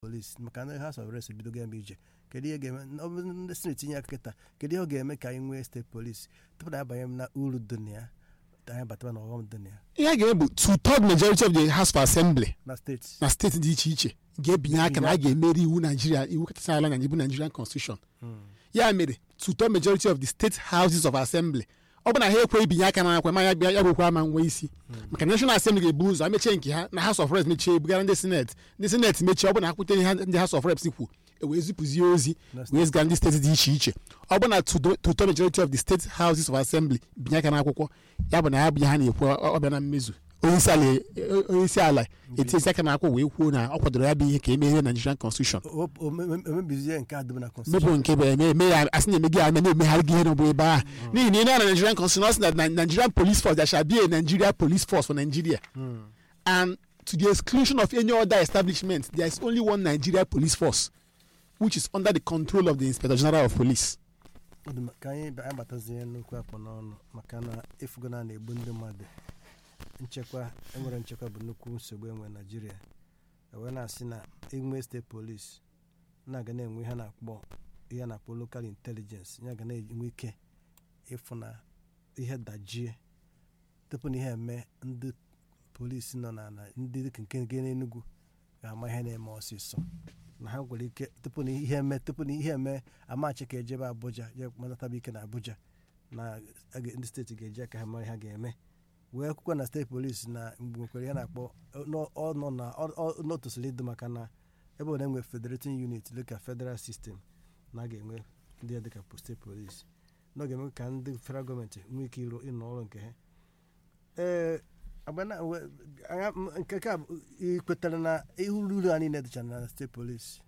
polisi maka na House of Reps ebidogo eme ije kedu ihe ga-eme ọ bụrụ ndị sineti tinye aka kịta kedu ihe ọ ga-eme ka anyị nwee steeti polisi tupu na abanye m na uru dị na ya anyị batara na ọghọm dị na ya ihe a ga-eme bụ two third majority of the house of assembly na steeti na steeti dị iche iche ga-ebinye aka na a ga-emeri iwu naijiria iwu kachasị ala na iwu nigerian constitution ya mere two third majority of the state houses of assembly ọ bụ na ha ekwe ibinye aka na akwa ma ya bịa ya bụkwa ama nwe isi maka national assembly ga-ebu ụzọ emechie nke ha na house of reps mechie ebugara ndị senate ndị senate mechie ọ bụ na ha kwute ihe ndị house of reps kwu e wee zipụzie ozi wee ziga ndị steeti dị iche iche ọ bụ na two third majority of the state houses of assembly binye aka n'akwụkwọ ya bụ na ya bụ ihe ha na-ekwu ọ bịa na mmezu onye isi ala etinyesi aka n'akwụkwọ wee kwuo na ọ kwadoro ya bụ ihe ka emeghe nigerian constitution omebizie nke a dịbụ na constitution mepụ nke bụ eme eme ya asị na-eme gị ame na-emegharị gị ihe n'ọbụ ebe ahụ n'ihi na ị na nigerian constitution ọ sị na nigerian police force there shall be a nigeria police force for nigeria and to the exclusion of any other establishment there is only one nigeria police force which is under the control of the inspector general of police Ọ dị mma, ka anyị ba- anyị batazie nnukwu akpọ n'ọnụ maka na ịfụgo na a na-egbu ndị mmadụ nchekwa enwere nchekwa bụ nnukwu nsogbu enwe naijiria wee na-asị na inwe steeti polisi na-aga na-enwe ihe a na-akpọ ihe a na-akpọ lokal intelijensị ya ga na-enwe ike ịfụ na ihe dajie tupu na ihe eme ndị polisi nọ na na ndị dịka nke nke n'Enugu ga-ama ihe na-eme ọsịsọ na ha nwere ike tupu na ihe eme tupu na ihe eme amachi ka ejebe Abuja je matataba ike na Abuja na a ga- ndị steeti ga-eji aka ha mara ihe ha ga-eme wee kwukwa na steeti polisi na mgbe nwekwara ihe na-akpọ ọ- ọ nọ na ọ- ọ- ọ tosiri ịdị maka na ebe ọ na-enwe federating unit dịka federal system na a ga-enwe ndị ya dịka steeti polisi na ọ ga-eme ka ndị federal gọọmenti nwee ike ịrụ ịnọ ọrụ nke ha ee agbana we- anya- m- nke ka bụ ị kwetara na ihe uru ha niile dịcha na steeti polisi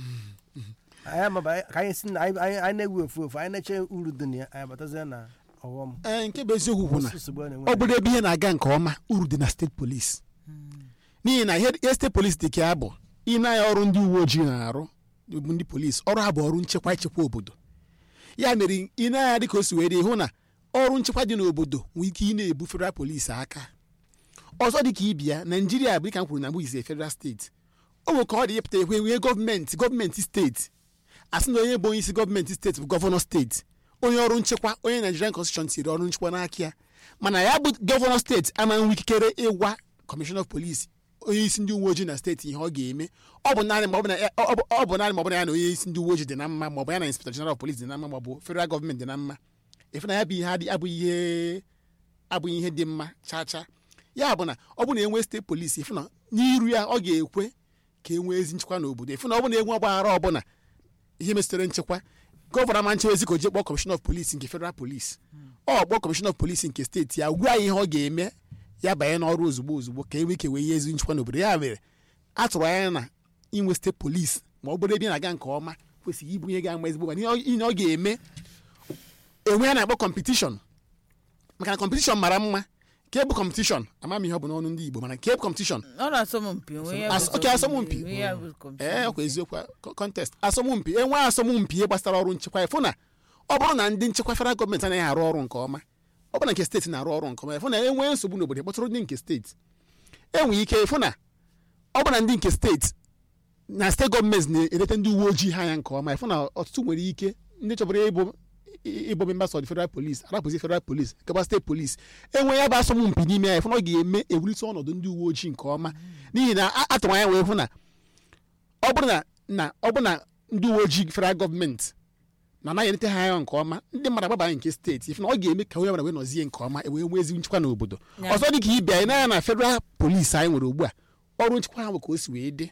anyị amaba ka anyị si na anyị anyị- anyị na-ewu ofu ofu anyị na-eche uru dị na ya anyị batazie na ọghọm ee nke bụ eziokwu bụ na nsogbu a na-enwe ọ bụrụ ebe ihe na-aga nke ọma uru dị na steeti polisi n'ihi na ihe ihe steeti polisi dị ka ya bụ ị na-anya ọrụ ndị uwe ojii na-arụ bụ ndị polisi ọrụ ha bụ ọrụ nchekwa echekwa obodo ya mere ị na-anya dị ka o si wee dị hụ na ọrụ nchekwa dị n'obodo nwee ike ị na-ebu federal polisi aka ọzọ dị ka ibia naijiria bụ dịka m kwuru na mbụ ise federal steeti o nwere ka ọ dị ịpụta ekwe nwee gọọmenti gọọmenti steeti asị na onye bụ onye isi gọọmenti steeti bụ gọvanọ steeti onye ọrụ nchekwa onye nigerian constitution tiri ọrụ nchekwa n'aka ya mana ya bụ gọvanọ steeti ama nwe ikikere ịgwa kọmishọna of polisi onye isi ndị uwe ojii na steeti ihe ọ ga-eme ọ bụ naanị ma ọ bụ na ya- ọ bụ- ọ bụ naanị ma ọ bụ na ya na onye isi ndị uwe ojii dị na mma ma ọ bụ ya na inspector general of police dị na mma ma ọ bụ federal gọọmenti dị na mma efe na ya bụ ihe adị abụghị ihe abụghị ihe dị mma chaa chaa ya bụ na ọ bụ na enwe steeti polisi efu na n'iru ya ọ ga-ekwe ka e nwee ezi nchekwa n'obodo efu na ọ bụ na enwe ọgbaghara ọbụla ihe metụtara nchekwa gọvanọ ama nchewezi ka o jee kpọọ kọmishọna of polisi nke federal polisi ọ kpọọ kọmishọna of polisi nke steeti ya gwa ya ihe ọ ga-eme ya banye n'ọrụ ozugbo ozugbo ka e nwee ike wee ihe ezi nchekwa n'obodo ya mere a tụrụ anya na inwe steeti polisi ma ọ bụrụ ebe ị na-aga nke ọma kwesịrị ịbụ ihe ga-ama ezigbo ma ihe ọ- ihe ọ ga-eme enwe ya na-akpọ kọmpetishọn maka na kọmpetishọn mara mma ka ebu kọmpetishọn ama m ihe ọ bụ n'ọnụ ndị igbo mana ka ebu kọmpetishọn ọ na-asọmpi onwe ya As- bụ okay, asọmpi. onwe ya bụ kọmputa. ee ọkwa eziokwu a- contest asọmpi enwe asọmpi ihe gbasara ọrụ nchekwa ịfụ na ọ bụrụ na ndị nchekwa federal gọọmenti anaghị arụ ọrụ nke ọma ọ bụrụ na nke steeti na-arụ ọrụ nke ọma ịfụ na enwee nsogbu n'obodo kpọtụrụ ndị nke steeti enwee ike ịfụ na ọ bụ na ndị nke steeti na steeti gọọmenti na-eleta ndị uwe ojii ha anya nke ọma ịfụ na ọtụtụ nwere ike ndị chọbụrụ ịbụ ịbụ members of the federal police arapụzi federal police gaba steeti police enwe ya bụ asọmpi n'ime ya ịfụ na ọ ga-eme ewulite ọnọdụ ndị uwe ojii nke ọma n'ihi na a- atụrụ anya wee hụ na ọ bụrụ na na ọ bụrụ na ndị uwe ojii federal gọọmenti na anaghị elete ha anya nke ọma ndị mmadụ agbabanye nke steeti ife na ọ ga-eme ka onye ọbụla wee nọzie nke ọma wee nwee ezi nchekwa n'obodo Ya. ọzọ dị ka ibe anyị n'anya na federal polisi anyị nwere ugbu a ọrụ nchekwa ha bụ ka o si wee dị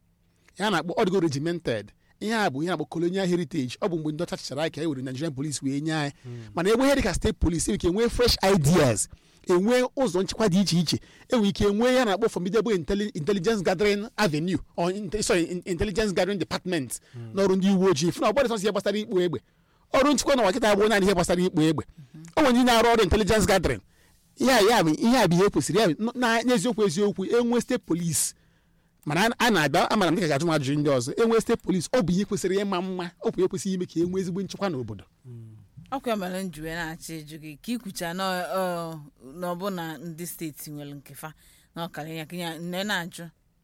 ya na-akpọ ọdịgo regimented ihe a bụ ihe na-akpọ colonial heritage ọ bụ mgbe ndị ọcha chịchara anyị ka e were nigerian police wee nye anyị mana egbe ihe dịka steeti police enwere ike enwee fresh ideas enwee ụzọ nchekwa dị iche iche enwere ike enwee ya na-akpọ formidable intelli- intelligence gathering avenue or inte- sorry, in- intelligence gathering department n'ọrụ ndị uwe ojii fụ na ọgbọdụ sọsọ ihe gbasara ikpo egbe ọrụ nchekwa na wakịta abụọ naanị ihe gbasara ikpo egbe o nwere ndị na-arụ ọrụ intelligence gathering ihe a ya bụ ihe a bụ ihe kwesịrị ya bụ na n'eziokwu eziokwu enwe steeti polisi mana a- a na-abịa amara m dịka ga-ajụ m ajụjụ ndị ọzọ enwe steeti polisi ọ bụ ihe kwesịrị ịma mma ọ bụ ihe kwesịrị ime ka e nwee ezigbo nchekwa n'obodo ọkwa mere m ji wee na-achọ ịjụ gị ka ikwucha na ọ- na ọ bụ na ndị steeti nwere nkefa na ọkara ya kenya nne na-ajụ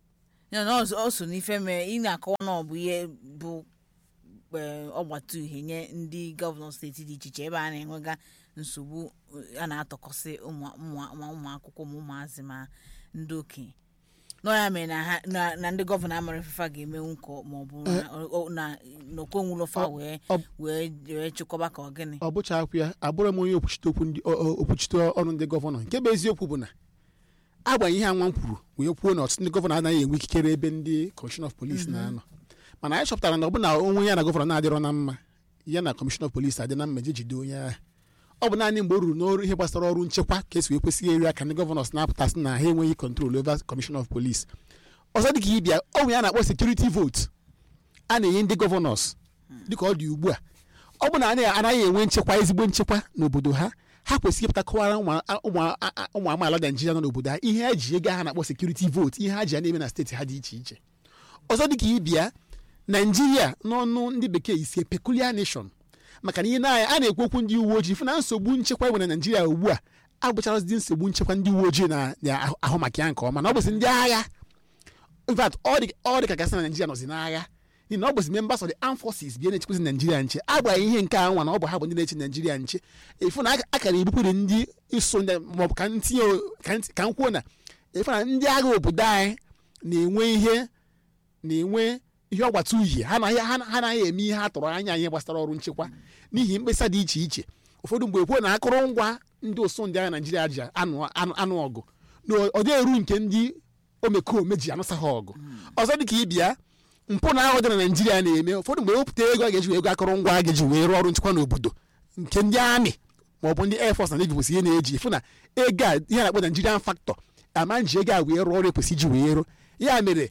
ya na ọ so- ọ so n'ife mee ị na-akọwa na ọ bụ ihe bụ ee, ọgbata uhie nye ndị gọvanọ steeti dị iche iche ebe a na-enwega nsogbu eh, a na-atọkọsị ụmụ ụmụ- ma ụmụ akwụkwọ ma ụmụazị ma ndị okenye nọ ya mere na ha na na ndị gọvanọ amara ifefa ga-emenwu ka ọ- ma ọ bụ na- ọ- na n'okwenwulofa wee ọ- wee wee chịkọba ka ọ gịnị ọ bụcha akwụ ya abụrụ m onye okwuchite okwu ndị ọ- ọ- okwuchite ọrụ ndị gọvanọ nke bụ eziokwu bụ na agbanyeghị ihe anwa m kwuru wee kwuo na ọtụtụ ndị gọvanọ anaghị enwe ikikere ebe ndị kọmishọn of polis na-anọ mana anyị chọpụtara na ọ bụ na onwe ya na gọvanọ na-adịrọ na mma ya na kọmishọn of polis adị na mma je jide onye agha ọ bụ naanị mgbe o ruru n'ọrụ ihe gbasara ọrụ nchekwa ka esi wee kwesịghị eri aka ndị gọvanọs na-apụtasị na ha enweghị kọntrol over kọmishọn of polis ọzọ dịka ịbịa ọ bụ ya na-akpọ sekuriti votu a na-enye ndị gọvanọs dịka ọ dị ugbu a ọ bụ na anaghị anaghị enwe nchekwa ezigbo nchekwa n'obodo ha ha kwesịrị ịpụta kọwara ụmụ a- ụmụ a- a- ụmụ amaala naijiria nọ n'obodo ha ihe ha ji ego ha na-akpọ sekuriti votu ihe ha ji ya na-eme na steeti ha dị iche iche ọzọ dịka ịbịa naijiria n'ọnụ ndị bekee isi peculiar nation maka na ihe na a na-ekwu okwu ndị uwe ojii fụ na nsogbu nchekwa enwere na naijiria ugbu a abụcharazị nsogbu nchekwa ndị uwe ojii na na- ahụ maka ya nke ọma na ọ bụzi ndị agha in fact ọ dị ọ dị ka gasị na naijiria nọzi n'agha n'ihi na ọ bụzi members of the armed forces bịa na-echekwezi naijiria nche agbanyeghị ihe nke a nwa na ọ bụ ha bụ ndị na-eche naijiria nche efu na aka- akara ebupụrụ ndị iso ndị maọbụ ka ntinye ka nt- ka m kwuo na efu na ndị agha obodo anyị na-enwe ihe na-enwe ihe ọgbata uhie ha anaghị ha ha anaghị eme ihe ha tụrụ anya ihe gbasara ọrụ nchekwa n'ihi mkpesa dị iche iche ụfọdụ mgbe kwuo na akụrụngwa ndị ụsụ ndị agha naijiria ji anụ anụ anụ ọgụ na ọ dị eru nke ndị omekome ji anụsa ha ọgụ ọzọ dịka ịbịa mpụ na ahụ dị na naijiria na-eme ụfọdụ mgbe wepụta ego a ga-eji wee ego akụrụngwa a ga-eji wee rụọ ọrụ nchekwa n'obodo nke ndị amị ma ọ bụ ndị air force na navy kwesị ihe na-eji ịfụ na ego a ihe a na-akpọ nigerian factor ama nji ego a wee rụọ ọrụ ekwesị iji wee rụ ya mere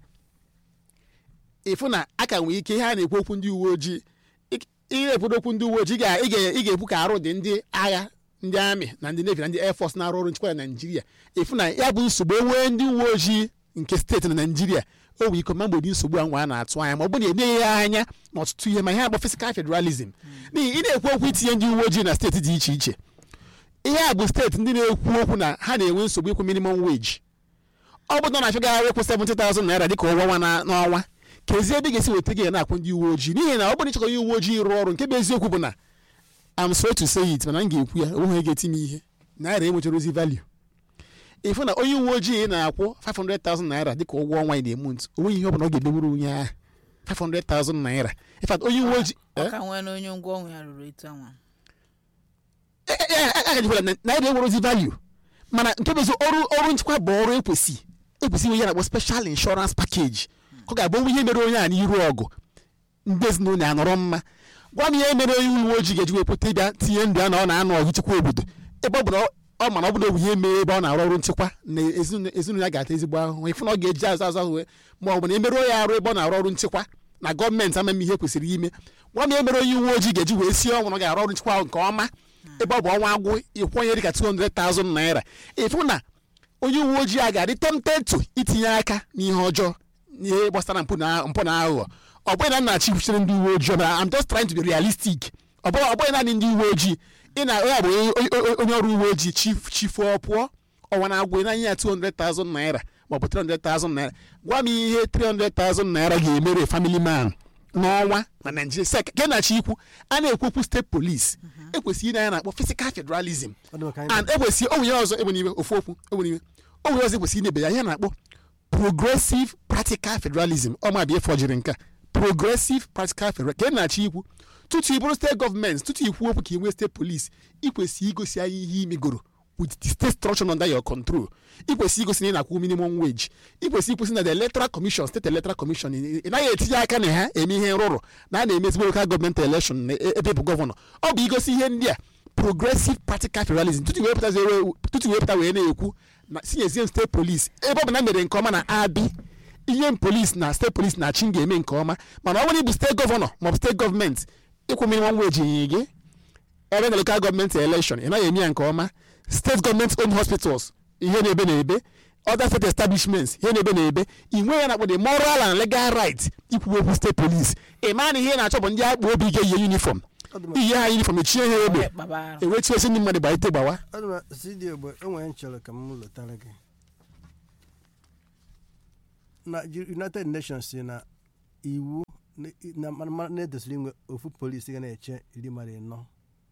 ịfụ na a ka nwee ike ihe a na-ekwu okwu ndị uwe ojii ị- ị na-ekwu okwu ndị uwe ojii ị ga- ị ga- ị ga-ekwu ka arụ dị ndị agha ndị amị na ndị navy na ndị air force na-arụ ọrụ nchekwa na naijiria ịfụ na ya bụ nsogbu enwee ndị uwe ojii nke steeti na naijiria o nwere ike ma mgbe dị nsogbu a nwa a na-atụ anya ma ọ bụ na eneghị ya anya n'ọtụtụ ihe ma ihe akpọ physical federalism n'ihi ị na-ekwu okwu itinye ndị uwe ojii na steeti dị iche iche ihe a bụ steeti ndị na-ekwu okwu na ha na-enwe nsogbu ịkwụ minimum wage ọ bụ na ọ na-achọgharị ịkwụ 70,000 naira dịka ụgwọ ọnwa na- n'ọnwa ka ezi ebe ị ga-esi weta gị na-akwụ ndị uwe ojii n'ihi na ọ bụrụ na ịchọkọ onye uwe ojii rụọ ọrụ nke bụ eziokwu bụ na am sorry to say it mana m ga-ekwu ya onweghị ga-eti m ihe naira enwechara ozi value ịfụ na onye uwe ojii na-akwụ 500,000 naira dịka ụgwọ ọnwa ị na-emu ntụ onweghị ihe ọ bụla ọ ga-emenwuru onye ahụ 500,000 naira in fact onye uwe ojii ọ ka nwee na onye ngwa ọnwụ ya ruru etu anwa agajikwara na naira enwere ozi value mana nke bụ ezi ọrụ ọrụ nchekwa bụ ọrụ ekwesị ekwesị inwe ihe na-akpọ special insurance package ka ọ ga-abụ onwe ihe mere onye a n'iru ọgụ ndị ezinụlọ ya nọrọ mma gwa m ihe mere onye uwe ojii ga-eji wepụta ịbịa tinye ndụ ya na ọ na-anụ ọgụ chekwa obodo ebe ọ bụ na ọ- ọ mana ọ bụ na ọ bụ ihe mee ebe ọ na-arụ ọrụ nchekwa na ezinụlọ ezinụlọ ya ga-ata ezigbo ahụhụ ịfụ na ọ ga-eji azụ azụ azụ wee ma ọ bụ na emeruo ya arụ ebe ọ na-arụ ọrụ nchekwa na gọọmenti amaghị ihe kwesịrị ime gwa m ihe mere onye uwe ojii ga-eji wee sie ọnwụ na ọ ga-arụ ọrụ nchekwa ahụ nke ọma ebe ọ bụ ọnwa agwụ ịkwụnye dịka 200,000 naira ịfụ na onye uwe ojii a ga-adị tempted to itinye aka n'ihe ọjọọ n'ihe gbasara mpụ na mpụ na aghụghọ ọ bụghị na m na-achị kwuchiri ndị uwe ojii mana I'm just trying to be realistic ọ bụghị ọ bụghị naanị ndị uwe ojii ị na ya bụ onye- onye onye ọrụ uwe ojii chief chifuo pụọ ọnwa na-agwụ ị na-anye ya 200,000 naira maọbụ 300,000 naira gwa m ihe 300,000 naira ga-emere family man n'ọnwa na naijiria sek ke na-achị ikwu a na-ekwu okwu steeti polis ekwesịghị ịna ya na-akpọ physical federalism Ọ dị maka anyị and ekwesị o nwere ọzọ egbe n'iwe ofu okwu egbe n'iwe o nwere ọzọ ekwesị inebe ya ihe a na-akpọ progressive practical federalism ọ ma bịa fọjiri nke a progressive practical federalism ka ị na-achọ ikwu tutu ị bụrụ steeti gọọmenti tutu ikwu okwu ka ị nwee steeti polisi ikwesị igosi anyị ihe imegoro with the state structure under your control ikwesị igosi na ị na-akwụ minimum wage ikwesị ikwesị na the electoral commission state electoral commission ị ị naghị etinye aka na ha eme ihe nrụrụ na a na-eme ezigbo local gọọmenti election na e- ebe bụ gọvanọ ọ bụ igosi ihe ndị a progressive practical federalism tutu wee pụtazie wee- tutu wee pụta wee na-ekwu na sinyezie steeti polisi ebe ọ bụ na mere nke ọma na abi ihe polisi na steeti polisi na-achị ga-eme nke ọma mana ọ bụrụ ịbụ steeti gọvanọ maọbụ steeti gọọmenti ịkwụ minimum wage nye gị ebe na local gọọmenti election ị naghị eme ya nke ọma steeti gọọmenti owned hospitals ihe na-ebe na-ebe other state establishments ihe na-ebe na-ebe ị nwe ya na-akpọ the moral and legal right ikwu okwu steeti police ị maa na ihe na-achọ bụ ndị akpa obi ga-eyi uniform Ọ dị mma. iyi ha uniform echie ha egbe onye kpaba arụ ewetu esi ndị mmadụ gbaite gbawa ọ dị mma cd ogbe enwere m chọrọ ka m lụtara gị na united nations si na iwu na- na- ma- ma- na-edosiri inwe ofu polisi ga na-eche iri mmadụ ịnọ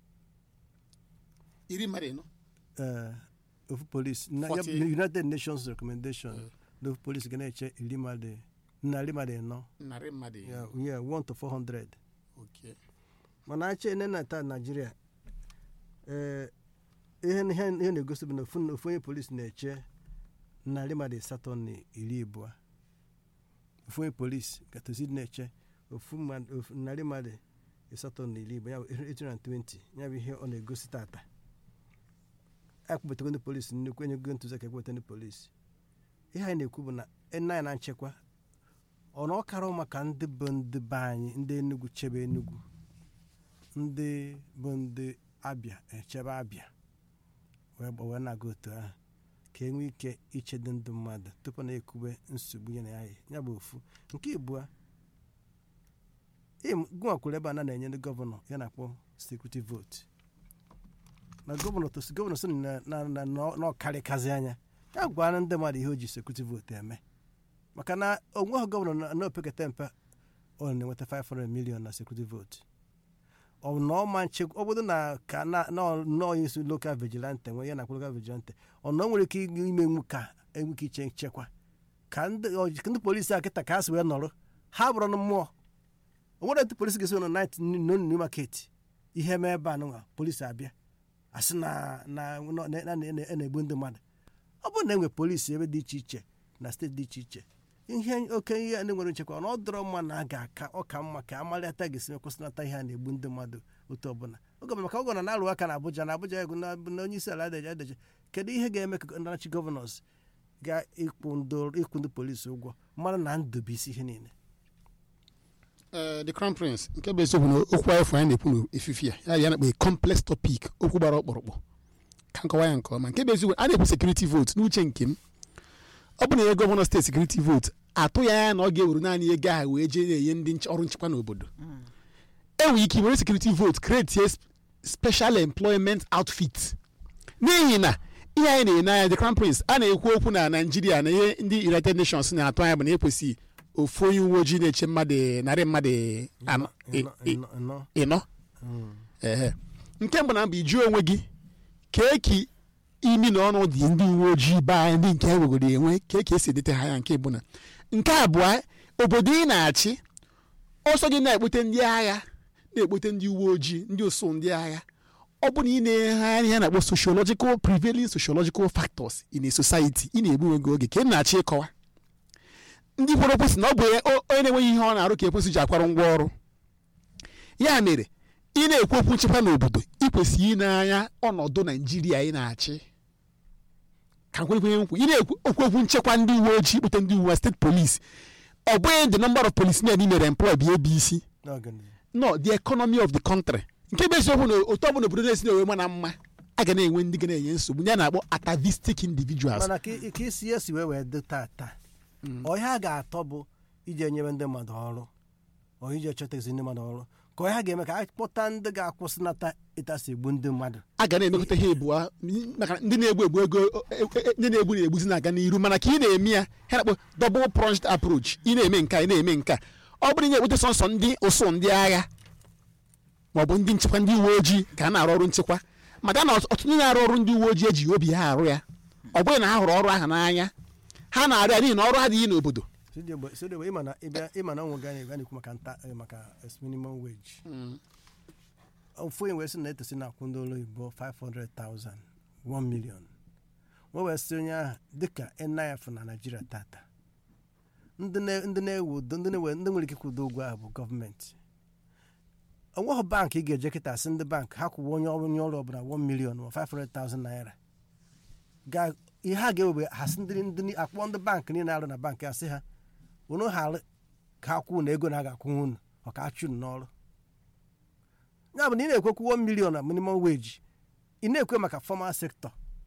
iri mmadụ ịnọ eh, ofu polisi na ya bụ 40. united nations recommendation na ofu polisi ga na-eche iri mmadụ narị mmadụ ịnọ narị mmadụ ịnọ ya yeah, 1 to 400 Okay. mana achọ ene na taa naijiria ee ihe ihe ihe na-egosi bụ na ofu ofu onye polisi na-eche narị mmadụ asatọ na iri abụọ ofu onye polisi gatozi na-eche ofu mmadụ- ofu- narị mmadụ asatọ na iri abụọ ya bụ 820 ya bụ ihe ọ na-egosi tata akpụbatago ndị polisi nnukwu enyego ntụziaka ekpụbata ndị polisi ihe anyị na-ekwu bụ na ene anyị na nchekwa ọ na ọ kara maka ndị bụ ndị be anyị ndị enugwu chebe enugwu ndị bụ ndị abịa echebe abịa wee gba- wee na-aga otu ahụ ka e nwee ike ichedo ndị mmadụ tupu na ekwube nsogbu ya na ya ya bụ ofu nke ịbụọ gụnwa kwuru ebe a na na-enye ndị gọvanọ ya na-akpọ sekuriti votu na gọvanọ tosi gọvanọ so na na- na- na- na ọkarịkazi anya ya gwara ndị mmadụ ihe o ji sekuriti votu eme maka na onweghị gọvanọ na- na opekata mpe ọ na-enweta 500 million na sekuriti votu ọ na ọma nchekwa ọ bụrụ na ka na na- na onye isi lokal vigilante nwe ya na lokal vigilante ọ na o nwere ike imenwu ka enwe ike iche nchekwa ka ndị ọ- ka ndị polisi a kịta ka ha si wee nọrọ ha bụrụ na mmụọ o nwere ndị polisi ga-esi nọ nait new market ihe mee ebe a nụnwa polisi abịa asị na na na- na- na- na- na-egbu ndị mmadụ ọ bụrụ na enwe polisi ebe dị iche iche na steeti dị iche iche ihe oke ihe ndị nwere nchekwa na ọ dọrọ mma na a ga-aka ọka mma ka amalịata ga-esi kwụsịnata ihe a na-egbu ndị mmadụ otu ọbụla oge ọbụla maka ọgọ na na-alụ aka na Abuja na Abuja egwu na na onye isi ala adeje adeje kedu ihe ga-eme ka ndị gọvanọs ga-ịkwụ ndị ịkwụ ndị polisi ụgwọ mmadụ na ndụ bụ isi ihe niile Eh, the crown prince nke bụ eziokwu na okwu anyị fụ anyị na-ekwu n'efifi a ya ya na-akpọ a complex topic okwu gbara ọkpụrụkpụ ka nkọwa ya nke ọma nke bụ eziokwu a na-ekwu security vote n'uche nke m ọ bụ na ihe gọvanọ steeti security vote atụ ya anya na ọ ga-ewere naanị ego ahụ wee jee na-enye ndị nche- ọrụ nchekwa n'obodo enwere ike were security vote create a sp- special employment outfit n'ihi na ihe anyị na-enye anya the crown prince a na-ekwu okwu na naijiria na ihe ndị united nations na-atụ anya bụ na ekwesịghị ofu onye uwe ojii na-eche mmadụ narị mmadụ anọ- ị- Ịnọ- ị- ịnọ- ịnọ. ịnọ Mm. ehe nke mbụ na mbụ ijụọ onwe gị kee ka imi na ọnụ dị ndị uwe ojii be anyị ndị nke ewegoro enwe kee ka esi edete ha ya nke bụ na nke abụọ obodo ị na-achị ọsọ gị na-ekpote ndị agha na-ekpote ndị uwe ojii ndị osu ndị agha ọ bụ na ị na-eghe ihe a na-akpọ sociological prevailing sociological factors in a society ị na-egbu onwe gị oge ka ị na-achị ịkọwa ndị kwere okwu sị na ọ bụ o- onye na-enweghị ihe ọ na-arụ ka ekwesị ji akwara ngwa ọrụ ya mere ị na-ekwu okwu nchekwa n'obodo ị kwesịrị ile anya ọnọdụ naijiria ị na-achị ka nkwerekwenye nkwu ị na-ekwu okwu okwu nchekwa ndị uwe ojii kpụta ndị uwe steeti polisi ọ bụghị the number of policemen ị mere employ bụ abc N'ọganihu. no the economy of the country nke bụ eziokwu na otu ọbụla obodo na-esi na-enwe ma na mma a ga na-enwe ndị ga na-enye nsogbu ya na-akpọ atavistic individuals mana ka i- ka isi ya si wee wee dị tata ọhịa a ga-atọ bụ ije nyere ndị mmadụ ọrụ ọ ije chọtazi ndị mmadụ ọrụ ka ọhịa ga-eme ka a kpọta ndị ga-akwụsịnata ịtasi egbu ndị mmadụ a ga na-emekọta ha ebuo maka ndị na-egbu egbu ego e- e- ndị na-egbu na-egbuzi na-aga n'iru mana ka ị na-eme ya ha na-akpọ double pronged approach ị na-eme nke a ị na-eme nke a ọ bụrụ na ị na-ekpute sọnsọ ndị ụsụ ndị agha maọbụ ndị nchekwa ndị uwe ojii ka a na-arụ ọrụ nchekwa maka na ọtụtụ ndị na-arụ ọrụ ndị uwe ojii ejighị obi ha arụ ya ọ bụghị na ha hụrụ ọrụ ahụ n'anya ha na-arụ ya n'ihi na ọrụ adịghị n'obodo sodegbe ịma na ịbịa ịma na ọnwụ ga na na-ekwu maka nta eh, maka eh, minimum wage ofu onye wee sị na etosi na-akwụ ndị ụlọ oyibo 500,000 1 million wee wee sị onye ahụ dịka nif na naijiria tata ndị na- ndị na-ewe udo ndị na-ewe ndị nwere ike ịkwụdo ụgwọ ahụ bụ gọọmenti onweghị bankị ị ga-eje kịta sị ndị bankị ha kwụwa onye ọrụ onye ọrụ ọbụla 1 million ma 500,000 naira ga ihe ha ga-ewebe ha sị ndị ndị akpọ ndị bankị niile arụ na bankị asị ha unu ghara ka ha kwuo na ego na a ga-akwụnwe unu ọ ka achụ unu n'ọrụ ya bụ na ị na-ekwekwu 1 million na minimum wage ị na-ekwe maka formal sector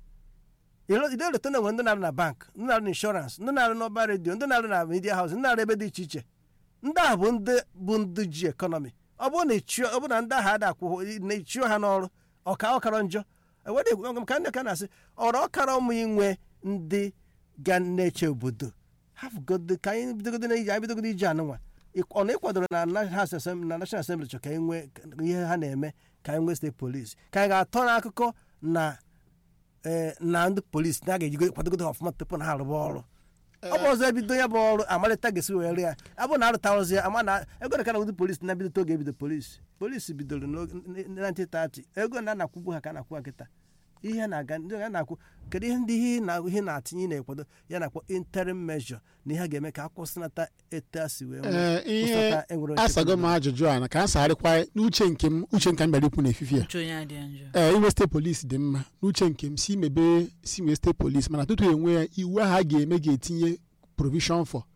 ide eleta na enwe ndị na-arụ na bank ndị na-arụ na inshọrans ndị na-arụ n'ọba redio ndị na-arụ na media house ndị na-arụ ebe dị iche iche ndị ahụ bụ ndị bụ ndị ji ekọnọmi ọ bụrụ na ịchụọ ọ bụrụ na ndị ahụ ada akwụghị na ịchụọ ha n'ọrụ ọka ọkara njọ ewere ekwu maka ndị ka na-asị ọrụ ọkara ụmụ inwe ndị ga na-eche obodo hafụgodo ka anyị bidogodo na ije anyị bidogodo ije anụnwa ịk- ọ na ịkwadoro na na House Assembly- na National Assembly chọ ka anyị nwee ka- ihe ha na-eme ka anyị nwee steeti polisi ka anyị ga-atọ n'akụkọ na ee, na ndị polisi na a ga-ejigo kwadogodo ha ọfụma tupu na ha arụba ọrụ ọ bụ ọzọ ebido ya bụ ọrụ amalite ga-esi were ya abụ na arụtarozi ya ama na ego ka na ndị polisi na-ebido oge ebido polisi polisi bidoro n'oge- n- n- 1930 ego na anakwụbu ha ka a na-akwụ ha kịta ihe na-aga ndị a na-akwụ kedu ihe ndị ihe na ihe na-atinye ị na-ekwado ya na-akpọ interim measure na ihe a ga-eme ka a kwụsịnata etu a si wee nwee- Ee, ihe kwụsịnata enwere nchekwa asago m ajụjụ a na ka a sagharịkwa n'uche nke m uche nke m bịara ikwu n'efifie uche onye adịghị njọ ee inwe steeti polisi dị mma n'uche nke m si mebe si nwee steeti polisi mana tutu enwe ya iwu ahụ a ga-eme ga-etinye provision for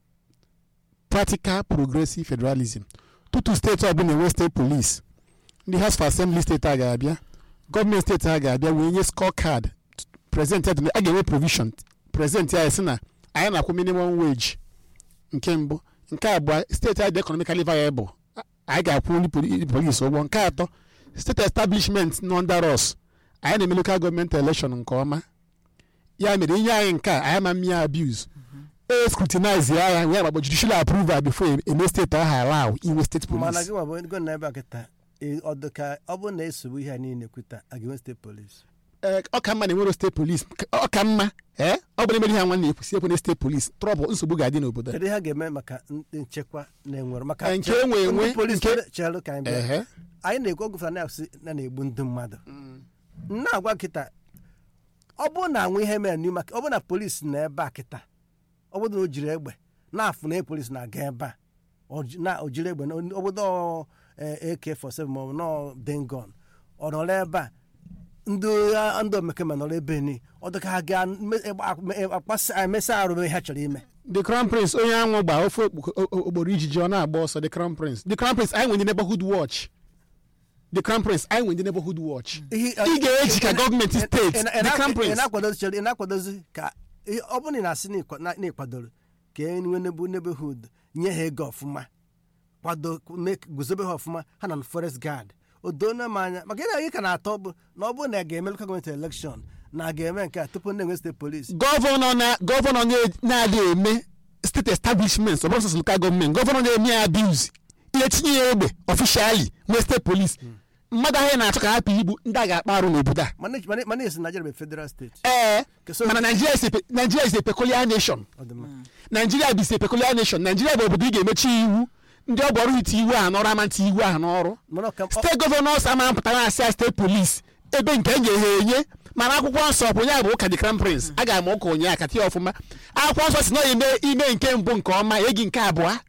practical progressive federalism tutu steeti ọbụla enwe steeti polisi ndị house for assembly steeti a ga-abịa gọọmenti steeti ha ga-abịa wee nye score card prezent ya dị- a ga-enwe provision prezent ya si na anyị na-akwụ minimum wage nke mbụ nke abụọ steeti anyị dị economically viable a- anyị ga-akwụ ndị poli- polisi ụgwọ nke atọ steeti establishment nọ under us anyị na-eme local gọọmenti election nke ọma ya mere inye anyị nke a anyị ama mmịa abuse e scrutinize ya ya wee gbagbo judicial approval before e- eme steeti ahụ allow inwe steeti mana police gị nwa bụ ego na ebe a kịta ị- ọ dị ka ọ bụrụ na esogbu ihe a niile kwuta a ga-enwe steeti polisi ee ọ ka mma na enwero steeti police ọ ka mma ee ọ bụla emere ihe nwanne ekwusi ekwe na steeti police trọbụl nsogbu ga-adị n'obodo kedu ihe a ga-eme maka ndị nchekwa na-enwere maka Ee, nke enwe enwe, ndị polisi nke- chere ka anyị bịa ehe anyị na-ekwu ọgụfụta na-asị na na-egbu ndị mmadụ na-agwa kịta ọ bụrụ na anwụ ihe mere n'ihu maka ọ bụrụ na polisi na ebe a kịta ọ bụrụ na o jiri egbe na-afụ na polisi na-aga ebe a o ji- na o jiri egbe na obodo AK47 maọbụ nọ dengon ọ nọrọ ebe a ndị agha- ndị omekome nọrọ ebe ni ọ dị ka ha ga-emesa arụ ihe ha chọrọ ime the crown prince onye anwụ gba ofe okpu- o- o- okporo ijiji ọ na-agba ọsọ the crown prince the crown prince anyị nwe ndị neighborhood watch the crown prince anyị nwe ndị neighborhood watch Ihe- ị ga-eji ka gọọmenti ị- steeti ị- ị- ị the na- crown ị prince na-akwadozi chere ị na-akwadozi ka ihe- ọ bụrụ na ị na-asị na ịkwa- na- na ịkwadoro ka e nwee nebu neighborhood nye ha ego ọfụma kwado mee ka- guzobe ha ọfụma ha na forest guard o doona m anya maka ihe anyị ka na-atọ bụ na ọ bụrụ na a ga-eme local gọọmenti elekshọn na a ga-eme nke a tupu ndị enwe steeti polisi gọvanọ na gọvanọ na- na-adịghị eme steeti establishments ọ bụrụ sọsọ lokal gọọmenti gọvanọ na-eme ya abuse ihe tinye ya egbe ọfishali nwee steeti polisi mmadụ ahụ na-achọ ka hapụ igbu ndị a ga-akpa arụ n'obodo a mana mana- mana esi Nigeria bụ federal steeti ee Keso- mana Nigeria is a pe- Nigeria is a peculiar nation ọ dị mma Nigeria bụ is a peculiar nation Nigeria bụ obodo ị ga-emechi iwu ndị ọ bụ ọrụ iti iwu ahụ n'ọrụ ama nti iwu ahụ n'ọrụ mana ọ ka ọ- steeti gọvanọs ama mpụtara asị a steeti polis ebe nke enye ha enye mana akwụkwọ nsọ bụ onye bụ ụka the crown prince a ga-ama ụka onye aka tie ọfụma akwụkwọ nsọ si na ime ime nke mbụ nke ọma egi nke abụọ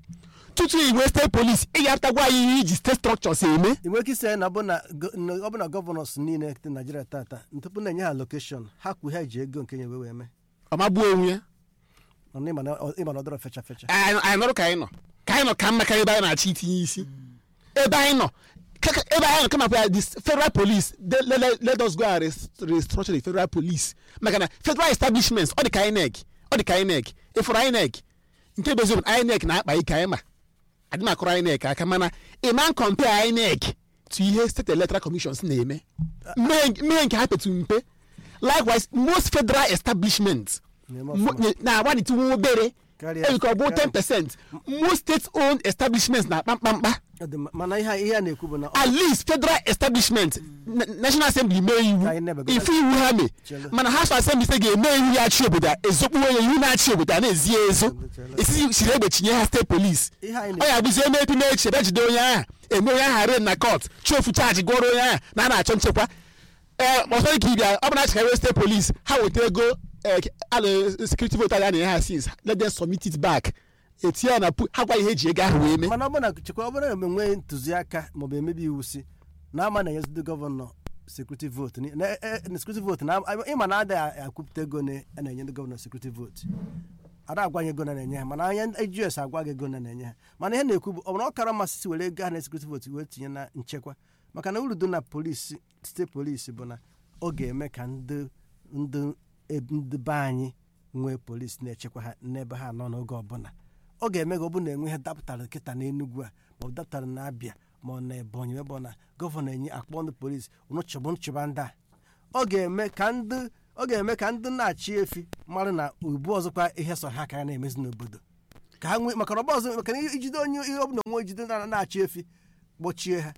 tutu iwe steeti polis ị ga-apụtagwa anyị ihe iji steeti structures eme ị nwere ike isi anyị na ọ bụ na go- na ọ bụ na gọvanọs niile dị Nigeria tata tupu na-enye ha lokeshọn ha kwu ha ji ego nke nye wee wee mee ọmagbuo onwe ya mana ịma na ọ ịma na ọ dọrọ fecha fecha anyị anyị nọrọ ka anyị nọ ka anyị nọ ka mma karịa ebe anyị na-achọ itinye isi ebe anyị nọ ka- ka- ebe anyị nọ kama kwa the federal police de- le- le- let us go and rest- restructure the federal police maka na federal establishments ọ dị ka INEC ọ dị ka INEC ịfụrụ INEC nke bụ eziokwu INEC na-akpa ike anyị ma adị m akụrụ INEC aka mana ịma n compare INEC to ihe state electoral commissions na-eme mmehie mmehie nke ha petu mpe likewise most federal establishments Na-eme mo- ọfụma. na-agbanịtụ obere Karịa- ebe ka ọ bụ karịa. 10 percent most state owned establishments na-akpa mkpamkpa Ọ dị mma. mana ihe a- ihe a na-ekwu bụ na ọ- at least federal establishment na- national assembly mee iwu Ka anyị na-ebego- ife iwu ha mee Chelu. mana house of assembly sị ga-eme iwu ya achị obodo a ezokpuo ya iwu na-achị obodo a na-ezi ya ezo Chelu. esisi siri egbe chinye ha steeti polis ihe anyị ọ na- ya bụzi eme epi na-echi ebe jide onye ahụ eme onye ahụ ren na kọt chiofu chaji gụọrọ onye ahụ na a na-achọ nchekwa ee ọsọ ka ịbịa ọ bụ na achịkarị steeti polis ha weta ego ala sekuriti vote a na-enye ha since let them submit it back etinye ya na pu ha gwa ihe eji ego ahụ wee mee mana ọ bụrụ na chekwa ọ bụrụ na enwe ntụziaka maọbụ emebi iwu si na ama na-enyezi ndị gọvanọ sekuriti votu na e- e- na sekuriti votu na ịma na adịghị akwụpụta ego na a na-enye ndị gọvanọ sekuriti votu ada agwanye ego na na-enye ha mana anya ejus agwa gị ego na na-enye ha mana ihe na-ekwu bụ ọ bụrụ na ọ kara mmasị si were ego ha na sekuriti votu wee tinye na nchekwa maka na uru dị na polisi steeti polisi bụ na ọ ga-eme ka ndị ndị eb- ndị be anyị nwee polisi na-echekwa ha n'ebe ha nọ n'oge ọbụla ọ ga-eme ka ọ bụrụ na enwe ihe dapụtara kịta n'Enugu a ma ọ dapụtara na Abịa ma ọ na Ebonyi ebe ọ na gọvanọ enye akpọ ndị polisi ụnụ chọbụ nchụba ndị a ọ ga-eme ka ndị ọ ga-eme ka ndị na-achị efi mara na ubu ọzọkwa ihe sọ ha ka ya na-emezi n'obodo ka ha nwee maka na ọba ọzọ maka na ijide onye ihe ọbụla onwe ejide na- na-achị efi gbochie ha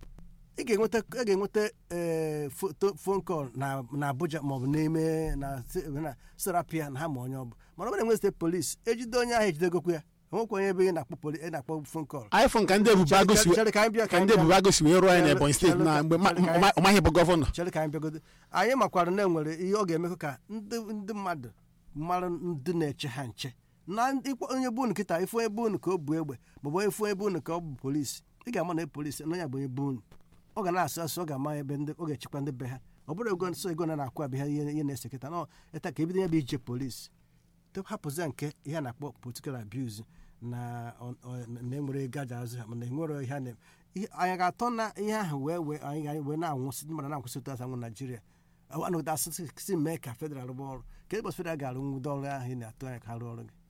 ị ga-enweta ị ga-enweta ee foto phone call na na Abuja maọbụ n'ime na se- na serapia na ha ma onye ọ bụ mana ọ bụrụ enwe steeti polisi ejide onye ahụ ejidegokwa ya enwekwa onye ebe ị na-akpọ poli ị na-akpọ phone call iphone ka ndị ebube agụ si Chere ka anyị bịa, ka ka anyị ndị bịa. ebube agụ si wee rụọ anyị Chere- n'ebonyi steeti chere na ka- mgbe ma- chere ka ma- anyị- ọ maghị bụ gọvanọ chere ka anyị bịagodo anyị makwara na enwere ihe ọ ga-emekọ ka ndị ndị mmadụ mara ndị na-eche ha nche na ndị- ịkpọ onye bụ unu kịta ife onye bụ unu ka o bu egbe maọbụ onye ife onye bụ unu ka ọ bụ polisi ị ga-ama na polisi na onye bụ onye bụ unu ọ ga na-asụ asụ ọ ga-ama ebe ndị ọ ga-echekwa ndị be ha ọ bụrụ ego nsọ ego na na-akwụ abịa ha ihe ihe na-ese kịta na ịta ka ebido ya bụ ije polisi tupu hapụzie nke ihe a na-akpọ political abuse na ọ- ọ- na enwere ego aja azụ ha mana enwere ihe a na ihe- anyị ga-atọ na ihe ahụ wee wee anyị ga wee na-anwụsị ndị mmadụ na-akwụsị otu asị anwụ naijiria anụgide asịsị si mee ka federal rụba ọrụ ka ụbọchị federal ga-arụ nwudo ọrụ ahụ ị na-atụ anya ka ha rụọ ọrụ gị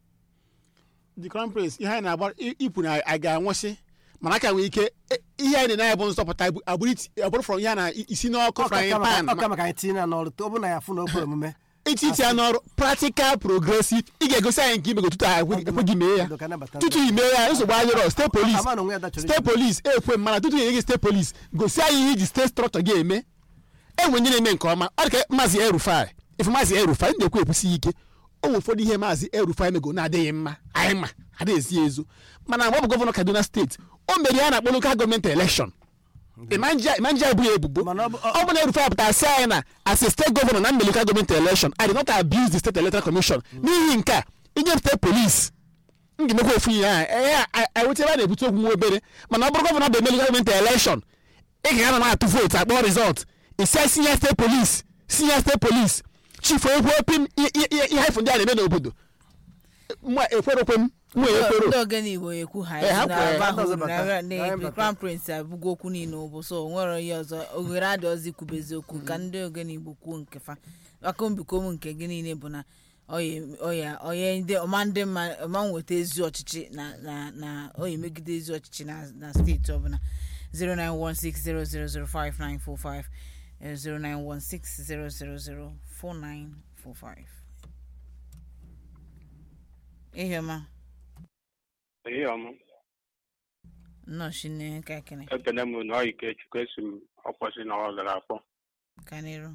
the crown prince ihe anyị na-agba i- ikwu na a ga-anwụsị mana aka nwee ike e- ihe anyị na-anya bụ nzọpụta bụ- abụrụ iti- abụrụ from ya na i- isi n'ọkụ frying pan ọka maka anyị tinye ya n'ọrụ ọ bụ na ya fụ na okpere omume iti iti ya n'ọrụ practical progressive ị ga-egosi anyị nke imego tutu anyị ekweghị mee ya Ka anabata tutu i mee ya nsogbu adịrọ steeti polis Ama na onwe ya dachọrọ steeti ije. polis ekwe mana tutu enye gị steeti polis gosi anyị ihe iji steeti strọtọ gị eme enwe ndị na-eme nke ọma ọ dị ka maazị erufai ife maazị erufai ndị ekwu ekwusi ike o nwere ụfọdụ ihe maazị erufai mego na-adịghị mma anyị ma adịghị ezi ezo mana mgbe ọ bụ gọvanọ kaduna steeti o mere ya na-akpọ lokal gọọmenti elekshọn imanja ebu ya ebubo Mana ọ bụ- ọ bụ na erufai pụtara sị anyị na as a steeti gọvanọ na mme lokal gọọmenti elekshọn i did not abuse the state electoral commission n'ihi nke a inye m steeti polis m ga-emekwa ofu ihe ahụ ee eweta ebe a na-ebute okwu nwa obere mana ọ bụrụ gọvanọ bụ eme lokal gọọmenti elekshọn ị ga-ana na-atụ vootu akpọ rizọt isi senior state police senior state police chief ekwe opim ihe ifu ndị a na-eme n'obodo mwa ekwerokwe m mwa ekwero ndị ogene igbo ekwu ha Eh, ha na kwere, aba ha hụrụ dọzibata, na- ha na bata. crown prince abụgo okwu niile ụbụ so o nwere ihe ọzọ oghere adị ọzọ ikwube eziokwu ka ndị ogene igbo kwuo nke fa aka mbiko m nke gị niile bụ na ọya ọya ọya ndị ọma ndị mma ọma nweta ezi ọchịchị na na na ọya emegide ezi ọchịchị na na steeti ọbụla 09160005945 eh, 09160004945 ihe ọma ihe ọma nnọọ shinne ka ekene ekene m na ọyike chukwu esi m ọkwụsị na ọ gara akpọ gaa n'iru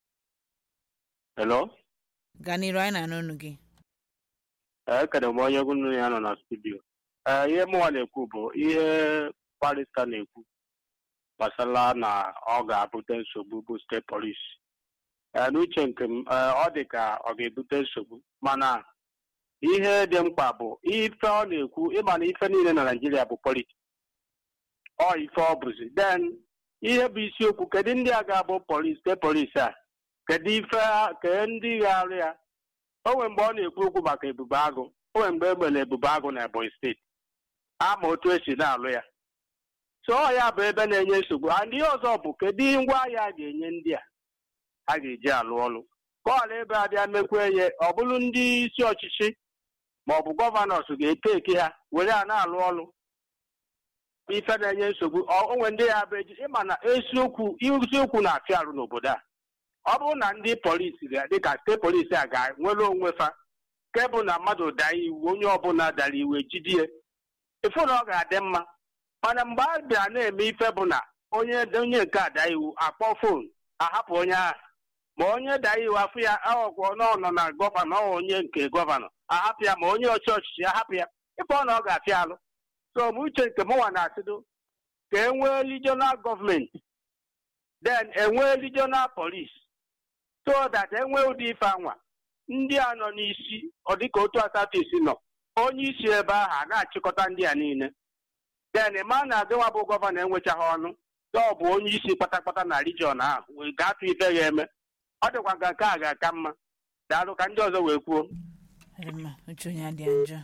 helo gaa n'iru anyị na-anụ unu gị ee ekene m onye gụnụ ya nọ na studio ee ihe mụnwa na-ekwu bụ ihe barista na-ekwu gbasara na ọ ga-abute nsogbu bụ steeti polis ee n'uche nke m ee, ọ dị ka ọ ga-ebute nsogbu mana ihe dị mkpa bụ ife ọ na-ekwu ịma na ife niile na naijiria bụ politiks ọ ife ọ bụzi then ihe bụ isiokwu kedu ndị a ga-abụ polis steeti polis a kedu ife ha- kedu ndị ga-arụ ya o nwere mgbe ọ na-ekwu okwu maka ebube agụ o nwere mgbe e mere ebube agụ na ebonyi steeti ama otu esi na-alụ ya so ọ ya bụ ebe na-enye nsogbu and ihe ọzọ bụ kedu ngwa ahịa a ga-enye ndị a a ga-eji alụ ọrụ ka ọ ebe abịa mekwa ihe ọ bụrụ ndị isi ọchịchị ma ọ bụ gọvanọs ga-eke eke ha were ya na-alụ ọrụ ife na-enye nsogbu ọ- o nwere ndị ya bụ eji ịma na eziokwu isiokwu na-afịa arụ n'obodo a ọ bụrụ na ndị polisi ga- dịka steeti polisi a ga-nwere onwe fa nke bụ na mmadụ daa iwu onye ọbụla dara iwu ejidie ịfụ na ọ ga-adị mma mana mgbe a bịara na-eme ife bụ na onye onye nke a daa iwu akpọ fon ahapụ onye ahụ ma onye daa iwu afụ ya aghọkwa na ọ nọ na gọvanọ ọ onye nke gọvanọ ahapụ ya ma onye ọchị ọchịchị ahapụ ya ịfụ na ọ ga-afịa alụ so m uche nke mụnwa na-asịdo ka e nwee regional gọọmenti then enwee regional police so that enwee ụdị ife anwa ndị a nọ n'isi ọ dịka otu asatọ isi nọ onye isi ebe ahụ a na-achịkọta ndị a niile then ma na agịnwa bụ gọvanọ enwechaghị ọnụ so ọ bụ onye isi kpatakpata na region ahụ wee gatụ ife ga-eme ọ dịkwa ka nke a ga-aka mma daalụ ka ndị ọzọ wee kwuo Dị mma uche onye adị njọ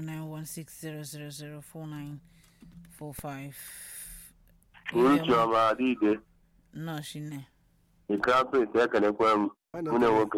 09160004945 uche ọma adịide nnọọ shinne nke apịtị ekelekwe m nwunye nwoke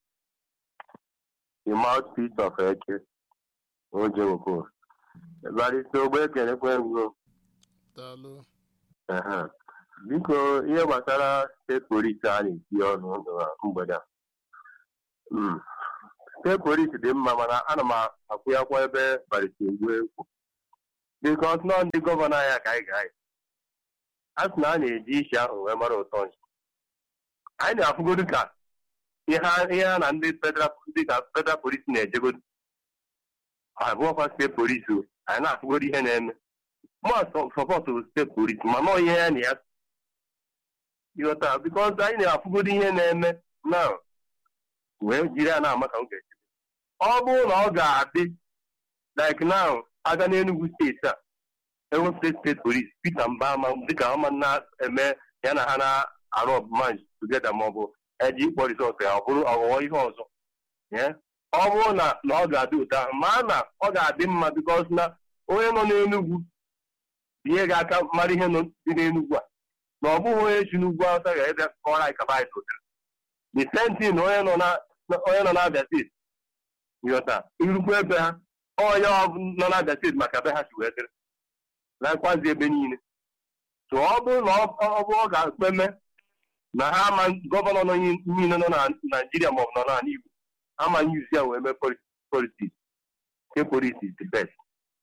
the mouthpiece of eke oje nwoko barịsta ogbe ekelekwe m go Daalụ. Ehe. biko ihe gbasara steeti polisi a na-eti ọnụ na mgbede a Mm. steeti polisi dị mma mana ana m akwụnyakwa ebe barịta egwu ekwu bikos nọ ndị gọvanọ anyị ka anyị ga-anyị a sị na a na-eji isi ahụ wee mara ụtọ nchi anyị na-afụgodu ka ihe a- ihe a na ndị federal ndị ka federal polisi na-ejegodu abụọkwa steeti polisi o anyị na-afụgodu ihe na-eme mụ sọpọtụ steeti polisi ma nọ ihe ya na ya ịghọta bikos anyị na-afụgodu ihe na-eme na wee jiri ya na-ama ka m ga-eche ọ bụrụ na ọ ga-adị like now aga n'Enugu steeti a enwepụta steeti polisi Peter Mbama dịka ọma na-eme ya na ha na-arụ ọbụma tugeda maọbụ eji ịkpọ rizọt ya ọ bụrụ ọghọghọ ihe ọzọ Yeah. ọ bụrụ na na ọ ga-adị ụtọ ahụ ma na ọ ga-adị mma bikos na onye nọ n'Enugu ihe ga-aka mara ihe nọ dị n'Enugu a na ọ bụghị onye si n'ugwu awụsa ga-ebe kọrọ anyị kaba anyị sotere the same thing na onye nọ na na- onye nọ n'Abia steeti nghọta irukwu ebe ha onye ọ- nọ n'Abia steeti maka ebe ha si wee dịrị nakwazi ebe niile so ọ bụrụ na ọ ọ bụ ọ ga-ekpeme na ha ama gọvanọ nọ nyi- niile nọ na naijiria maọbụ nọ n'ala igbo ama yuzi ya wee mee politiks nke polisi is the best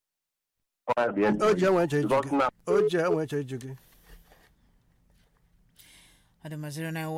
o ji enwe nche iju Because gị na- o ji enwe nche iju gị adịma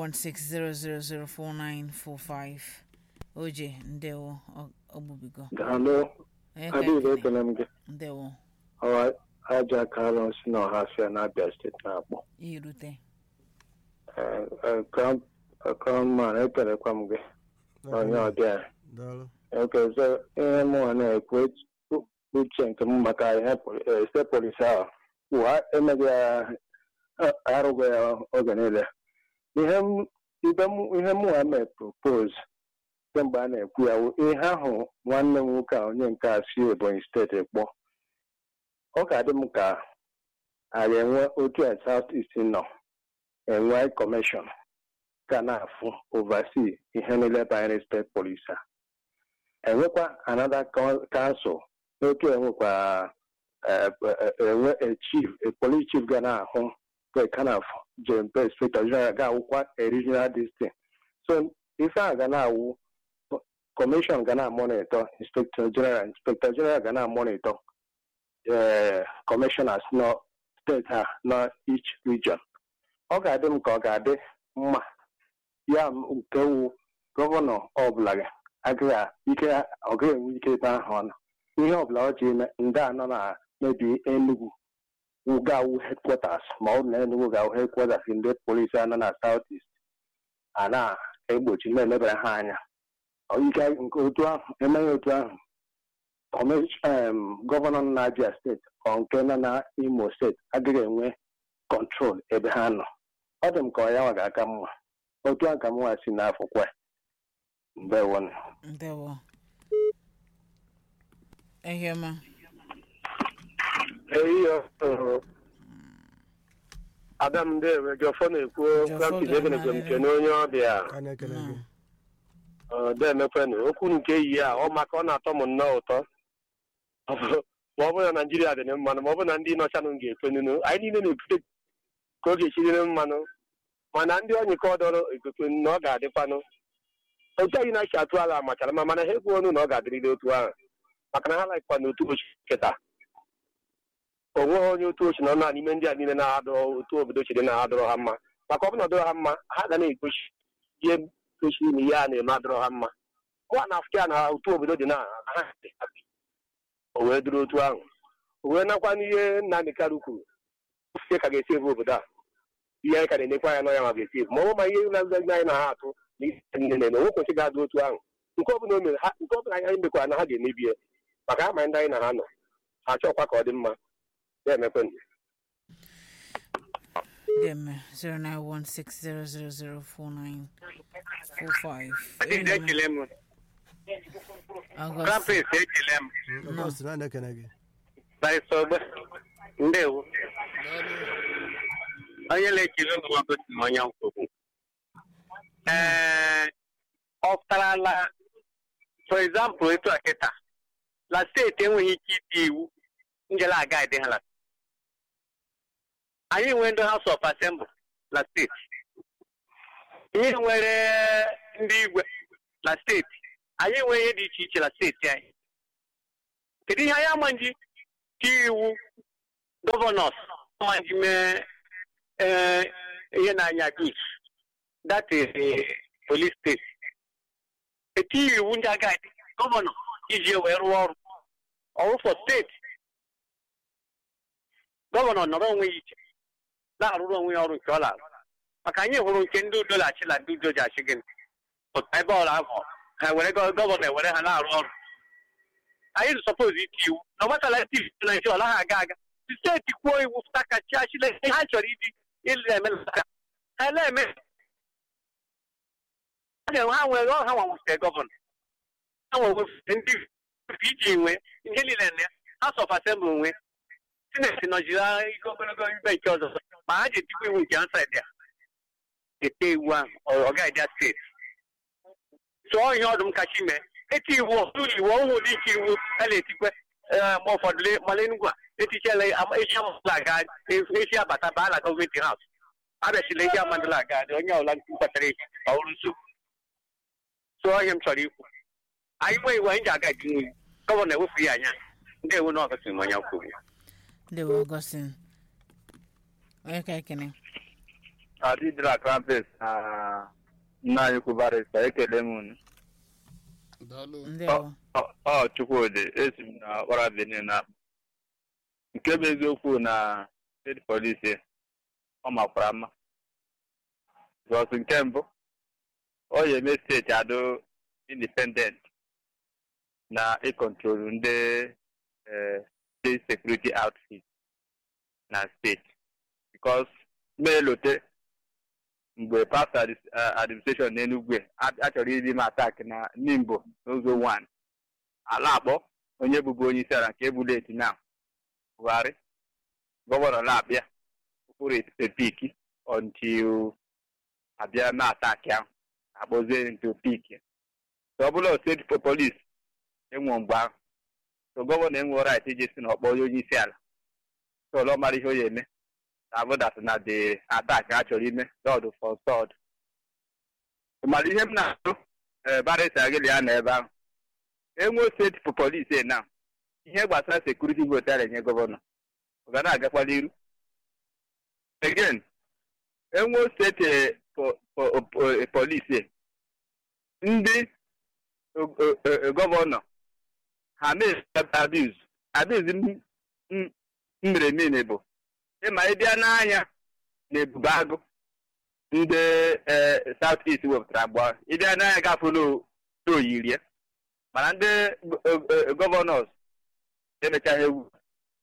09160004945 oje ndewo ọ- ọgbubigo Daalụ, Onye ka adịghị ekele? ekele m gị. ndewo Ọwa aja kalọ si na ọhafịa n'Abia steeti na-akpọ. irute Eh, eh, Crown eh, Crown man, ekelekwa m gị onye ọbịa. daalụ Okezo ihe mụnwa na-ekwu etu- uche nke m maka ihe poli- eh, steeti polisi ahụ ụwa emeghị ya eh, arụghị ya oge niile. Ihe m- ibe m- ihe mụnwa mee propose kemgbe a na-ekwu ya wụ ihe ahụ nwanne m nwoke a onye nke a si Ebonyi steeti kpọ ọ ga-adị m ka a ga-enwe otu a South East nọ enwe kọmishọn ga na-afụ oversee ihe niile banyere steeti polisi a enwekwa another coun- council n'otu enwekwa eh, eh, enwe a chief a police chief ga na-ahụ ga kind of jempe inspector general ga-awụkwa a regional district so ife a ga na-awụ kọmishọn ga na-amonitọ inspector general inspector general ga na-amonitọ eh, commissioners nọ steeti a nọ each region ọ ga-adị m ka ọ ga-adị mma ya m nke wu gọvanọ ọbụla ga- agaghị a- ike ọ gaghị enwe ike ebe ahụ ọ nọ ihe ọbụla ọ ji eme ndị a nọ na mebi Enugu ga-awụ headquarters ma ọ bụ na Enugu ga-awụ headquarters ndị polisi a nọ na South East a na-egbochi na-elebara ha anya Ọ ike nke otu ahụ emeghị otu ahụ kọmish- em, gọvanọ nọ na Abia steeti ọ nke nọ na Imo steeti agaghị enwe kọntrol ebe ha nọ ọ dị m ka ọ ya nwa ga-aka mma otu a ka m nwa si n'afọ kwa ndewonụ ndewo ehioma ada m ndewe jọfọ na-ekwu Jọfọ Francis ekenekwe m ga-amarịrị. kene onye ọbịa ka na-ekele gị ọ demekwenụ okwu nke yi a ọ maka ọ na-atọ m nnọọ ụtọ Ọ bụ- ma ọ bụrụ na naijiria dị mmanụ ma ọ bụrụ na ndị nọchanụ ga-ekwenunu anyị niile na-ekwute ka ọ ga-esiriri mmanụ mana ndị ọnyịka ọdọrọ ekwekwe na ọ ga-adịkwanụ otu anyị na-achị atụ ala machara mma mana ha ekwu ọnụ na ọ ga-adịrịrị otu ahụ maka na ha laikwa na otu ochi kịta o nweghị onye otu ochi nọ na n'ime ndị a niile na-adọrọ otu obodo chiri na-adọrọ ha mma maka ọ bụ na ọ dọrọ ha mma ha ga na-egochi ihe kwesịrị na ihe a na-eme adọrọ ha mma nwa na afrịka na otu obodo dị na ha dị happy. o wee duru otu ahụ o wee nakwa n'ihe Nnamdị Kalu kwuru ofufe ka ga-esi ebu obodo a ihe anyị ka na-enekwa ya n'ọnya ma ga-esi ebu ma ọ bụ ma ihe na ndị anyị na ha atụ na ihe niile na-eme onwe kwesị ga-adụ otu ahụ nke ọbụla o mere ha nke ọbụla anyị mekwara na ha ga-emebi ya maka ha ma ndị anyị na ha nọ ha chọkwa ka ọ dị mma ya emekwe dem 09160004945 Ehioma. ekele m August krampes ekele m ọgọst na na-ekele gị barịsta ogbe ndewo onye na-ekele ụlọ nwagosi m onye nkwogbu ee ọ pụtarala for example etu a kịta la steeti enweghị ike iti iwu njela aga dị ha la anyị nwee ndị House of Assembly na steeti ihe nwere ndị igwe na steeti anyị nwee ihe dị iche iche na steeti anyị kedu ihe anyị ama nji tie iwu gọvanọs ama nji mee ee, ihe na-anya dus that is eh, police state etighị iwu ndị agadi gọvanọ iji wee rụọ ọrụ ọrụ for steeti gọvanọ nọrọ onwe ya iche na-arụrụ onwe ya ọrụ nke ọ na-arụ maka anyị hụrụ nke ndị udo na-achị na ndị udo ji achị gịnị pụta ebe ọrụ ahụ ha were gọ- gọvanọ ewere ha na-arụ ọrụ anyị sọpoz iti iwu na ọgbasala tiv naijiria ọ naghị aga aga si steeti kwuo iwu pụta ka chi achịla ihe ha chọrọ iji ịlụ eme na aka ha na-eme ha na-enwe ha nwere ha nwanwụsịrị gọvanọ ha nwere ndị iji nwee ihe niile na ya ha sọf asembụl nwee sineti nọjiri ike ogologo ibe nke ọzọ ma ha ji etikwa iwu nke ansaid ya ete iwu ahụ ọ- ọ gaghị bịa steeti tụọ ihe ọdụm kacha mee eti iwu ọtụrụ iwu ọhụụ dị ike iwu a na-etikwe ee, mgbe ụfọdụ le- mala enugwu a etichela ama- echi amadụla aga echi abata baa na gọọmenti haus abịachila echi amadụla aga dị onye ọbụla mkpatara echi ọhụrụ nsogbu tụọ ihe m chọrọ ikwu anyị nwee iwu anyị ji aga etinwe iwu gọvanọ ewepụghị anya ndị ewu na ọgọsị m onye kwuru ndewo ọgọstin onye ka ekene adịdịra krampes na nna anyị kwubarịsta ekele m unu daalụ ndewo Ọ- ọ chukwudị esi m na ọkpara benin na nke bụ eziokwu na steeti polisi ọ makwara mma bọs nke mbụ ọ ya eme steeti adụ independent na ịkọntrolu ndị eh, state security outfit na steeti bikos meelote mgbe past adis- eh, administration n'enugwe a a chọrọ iri m atak na nimbo n'ụzọ 1 ala akpọ onye bụbu onye isi ala nke ebuleti na buhari gọvanọ na-abịa ụkpụrụ epiki until abịa na ataki ahụ akpọzie nke piki so ọ bụla steeti po- polis enwe mgbe ahụ so gọvanọ enwe right iji si na ọkpọ onye isi ala so ọ mara ihe o ya eme na-abụdat na the attack a chọrọ ime lọd for stọd mara ihe m na-atụ barịsa gịlị ya na ebe ahụ enwe steeti po- polisi na ihe gbasara sekuriti votu a na-enye gọvanọ ọ ga na-agakwala iru again enwe steeti po- po- po- polisi ndị o- o- o- gọvanọ ha mee abuz abuz mere niile bụ ịma ịbịa n'anya na ebube agụ ndị south east wepụtara agba ịbịa n'anya gafere oyirie mana ndị gọvanọs emechaghị ewu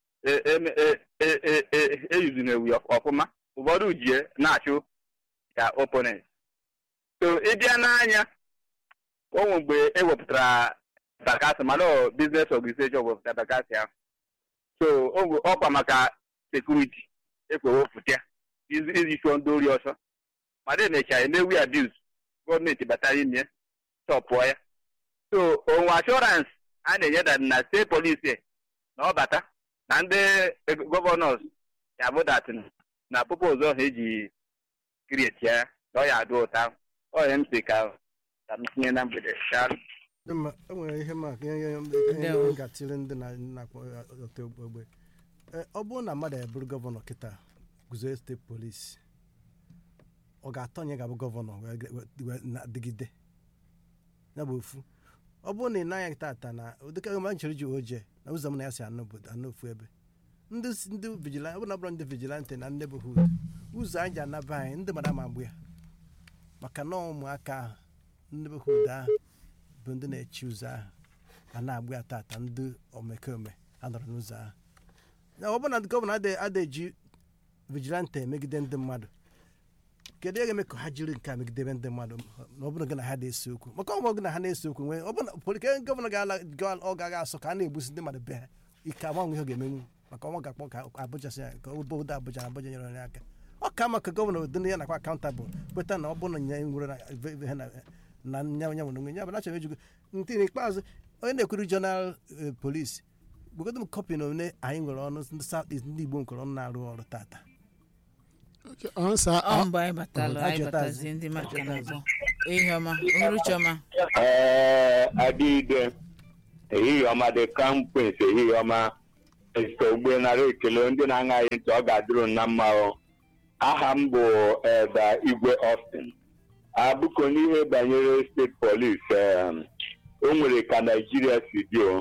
eyuzuna ewu ọfụma ụfọdụ jie na-achụ ka oponent so ịbịa n'anya onwe mgbe ewepụtara bakasị mana ọ biznes organization wepụtara bakasị ahụ so ogwe- ọkwa maka sekuriti ekwewepụta ya izi iji chụọ ndị ori ọsọ mana emechara emewu ya abuz gọọmenti batara ime chọpụọ ya so onwe ashọransị a na-enye da na steeti polisi na ọ bata na ndị gọvanọs ya bụ dat na popos ọha eji krieti ya na ọ ya adụ ụta ahụ ọ ya m si ka ka m tinye na mgbede daalụ. Dị mma, e nwere ihe maka ihe ihe Ndewo. ihe ga-atịrị ndị na- na-akpọ ya ọtọ ogbe Ee, ọ bụrụ na mmadụ ebụrụ gọvanọ kịta guzo steeti polisi ọ ga-atọ onye ga-abụ gọvanọ wee ge- wee- wee na-adịgide ya bụ ofu ọ bụrụ na ị naghị tata na ụdịka ebe anyị chọrọ iji oje na ụzọ m na ya si anụ obodo anụ ofu ebe ndị s- ndị vigilante ọ bụrụ na ọ bụrụ ndị vigilante na neighborhood ụzọ anyị ji anaba anyị ndị mmadụ ama agbụ ya maka na ụmụaka ahụ neighborhood ahụ bụ ndị na-echi ụzọ ahụ a na-agbụ ya tata ndị omekome anọrọ n'ụzọ ahụ ya ọ bụrụ na gọvanọ adịghị adịghị eji vigilante megide ndị mmadụ kedu ihe ga-eme ka ha jiri nke a megidebe ndị mmadụ na ọ bụrụ gị na ha na-ese okwu maka ọ gị na ha na-ese okwu nwee ọ bụrụ na poli- ke gọvanọ ga-ala ga- ọ gaghị asọ ka a na-egbusi ndị mmadụ be ha ike agbanwe ihe ọ ga-emenwu maka ọnwa ga-akpọ ka abụja si ya ka obodo abụja na abụja nyere onye aka ọ ka maka gọvanọ dị ya nakwa akaụntabụl kweta na ọ bụrụ na ya nwere na ebe- ebe ha na na nya nya nwere onwe ya bụ na achọrọ ejugo nke n'ikpeazụ onye na-ekwuru jonal polis gwegodo m kọpị na one anyị nwere ọnụ ndị South East ndị igbo nkọrọ ọnụ na-arụ ọrụ tata Okay, ọ nsa ọ mgbe anyị batalụ Ọ, anyị ajọtazi. batazie ndị maka na-akpọ ehihie ọma uhuruchi ọma ee adịide ehihie ọma dị kampens ehihie ọma esite ogbe nara ekele ndị na-aṅaghị ntị ọ ga-adịrụ na mma o aha m bụ eda igwe austin abụko n'ihe banyere steeti polis o nwere ka naijiria si dị o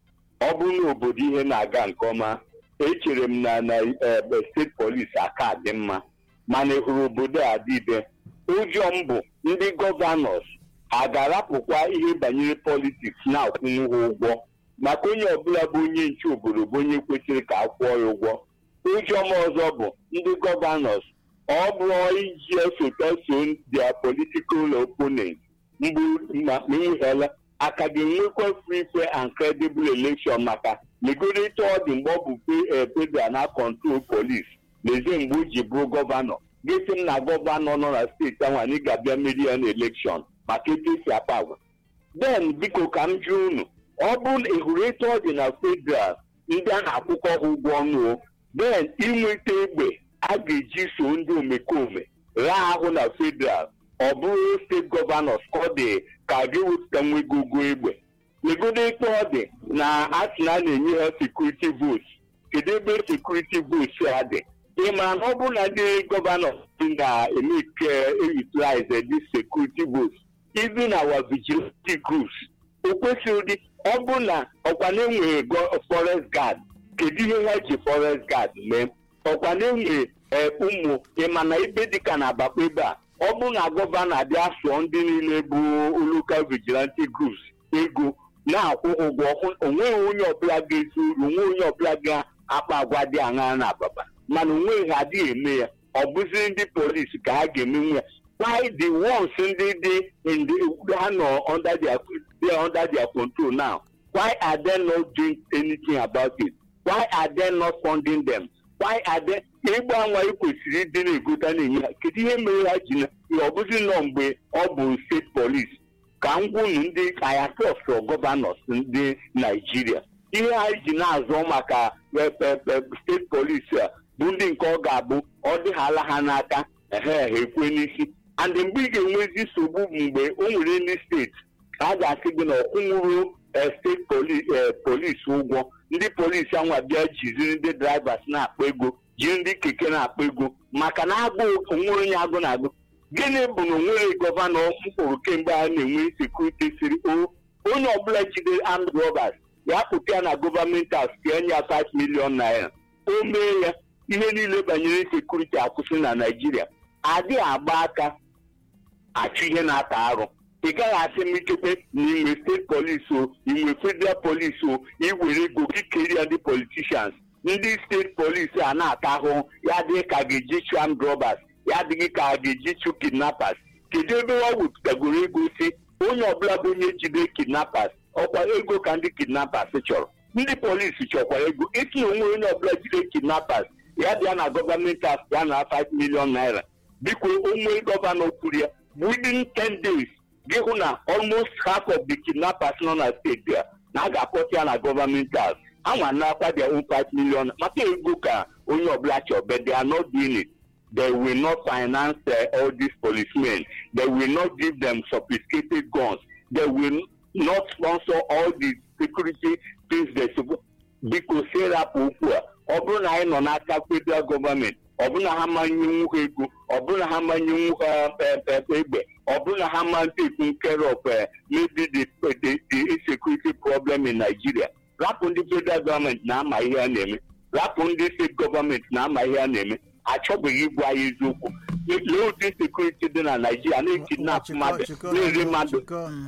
ọ bụrụ na obodo ihe na-aga nke ọma echere m na na ebe steeti polis aka dị mma mana ị hụrụ obodo a dịbe ụjọ m bụ ndị gọvanọs a ga-arapụkwa ihe banyere politiks na-akwụnwu ha ụgwọ maka onye ọbụla bụ onye nche obodo bụ onye kwesịrị ka a kwụọ ya ụgwọ ụjọ m ọzọ bụ ndị gọvanọs ọ bụrụ iji esote so dia politikal opponent mgbe ma ihela aka ga-enwekwa free fair and credible election maka legorịta ọ dị mgbe ọ bụ federal na control polis lezie mgbe o ji bụrụ gọvanọ gịsị m na gọvanọ nọ na steeti ahụ anyị ga-abịa meri ya na elekshọn maka etu esi akpa agwa den biko ka m jụọ unu ọ bụrụ na ịhụrụ etu ọ dị na federal ndị a na-akwụkọ ha ụgwọ ọnụ o den inweta egbe a ga-eji so ndị omekome raa ahụ na federal ọ bụrụ steeti gọvanọs ka ọ dị ka gị wepụta nwego ụgwọ egbe legodo etu ọ dị na asị na a na-enye ha sekuriti votes kedu ebe sekuriti votes a dị ị mara na ọ bụrụ na ndị gọvanọ na-emeke utilize this security votes even our vigilante groups o kwesịrị ụdị ọ bụrụ na ọkwa na-enwere forest guard kedu ihe ha ji forest guard mee ọkwa na-enwere ụmụ ịma na ebe dịka na abakpa ebe a ọ bụrụ na gọvanọ abịa sụọ ndị niile bụ local vigilante groups ego na-akwụ ụgwọ onweghị onye ọbụla ga-esi uru onwe onye ọbụla ga-akpa agwa dị aṅara na ababa mana onweghị ha adịghị eme ya ọ bụzi ndị polisi ka ha ga-emenwu ya why the ones ndị dị in the ha nọ under their they are under their control now why are they not doing anything about it why are they not funding them why are they ịgba anwa kwesịrị ịdị na-egota na-enye ha kedu ihe mere ha ji na ọ bụzi nọ mgbe ọ bụ steeti polis ka m gwunu ndị ayatọs gọvanọs ndị naijiria ihe ha ji na-azọ maka steeti polis a bụ ndị nke ọ ga-abụ ọ dịghala ha n'aka ehe ekwe n'isi and mgbe ị ga-enwezi nsogbu bụ mgbe o nwere ndị steeti a ga-asị gị na ọkwụnwụrụ steeti polis ụgwọ ndị polisi anwa bịa jiziri ndị drivers na-akpa ego jiri ndị keke na-akpa ego maka na agụụ onwere onye agụ na-agụ gịnị bụ na onwere gọvanọ mkpụrụ kemgbe a na-enwe sekuriti siri o onye ọbụla jide armed robbers ya pụta ya na gọọmenti house ka enye ya 5 million naira o mee ya ihe niile banyere sekuriti akwụsị na naijiria adịghị agba aka achụ ihe na-ata arụ ị gaghị asị m ikekwe na inwe steeti polisi o inwe federal polisi o iwere ego gị kerie ndị politicians ndị steeti polisi a na-ata ahụhụ ya adịghị ka a ga-eji chụ armed robbers ya adịghị ka a ga-eji chụ kidnappers kedu ebe ọ wepụtagoro ego si onye ọbụla bụ onye jide kidnappers ọkwa ego ka ndị kidnappers chọrọ ndị polisi chọkwara ego isi na onwe onye ọbụla jide kidnappers ya bịa na gọọmenti house ya na 5 million naira biko onwe gọvanọ kwuru ya within 10 days gị hụ na almost half of the kidnappers nọ na steeti a na a ga-akpọta ya na gọọmenti house anwa na-akwa their own 5 million maka ego ka onye ọbụla chọrọ but they are not doing it they will not finance uh, all these policemen they will not give them sophisticated guns they will not sponsor all the security things they suppose biko serapụ okwu a ọ bụrụ na anyị nọ n'aka federal gọọmenti ọ bụrụ na ha manyenwu ha ego ọ bụrụ na ha manyenwu ha egbe ọ bụrụ na ha ma take care of maybe the, the, the insecurity problem in Nigeria rapụ ndị federal gọọmenti na-ama ihe a na-eme rapụ ndị steeti gọọmenti na-ama ihe a na-eme achọbeghị ịgwa ya eziokwu lee ụdị sekuriti dị na naijiria na-ekidnap mmadụ na-ere mmadụ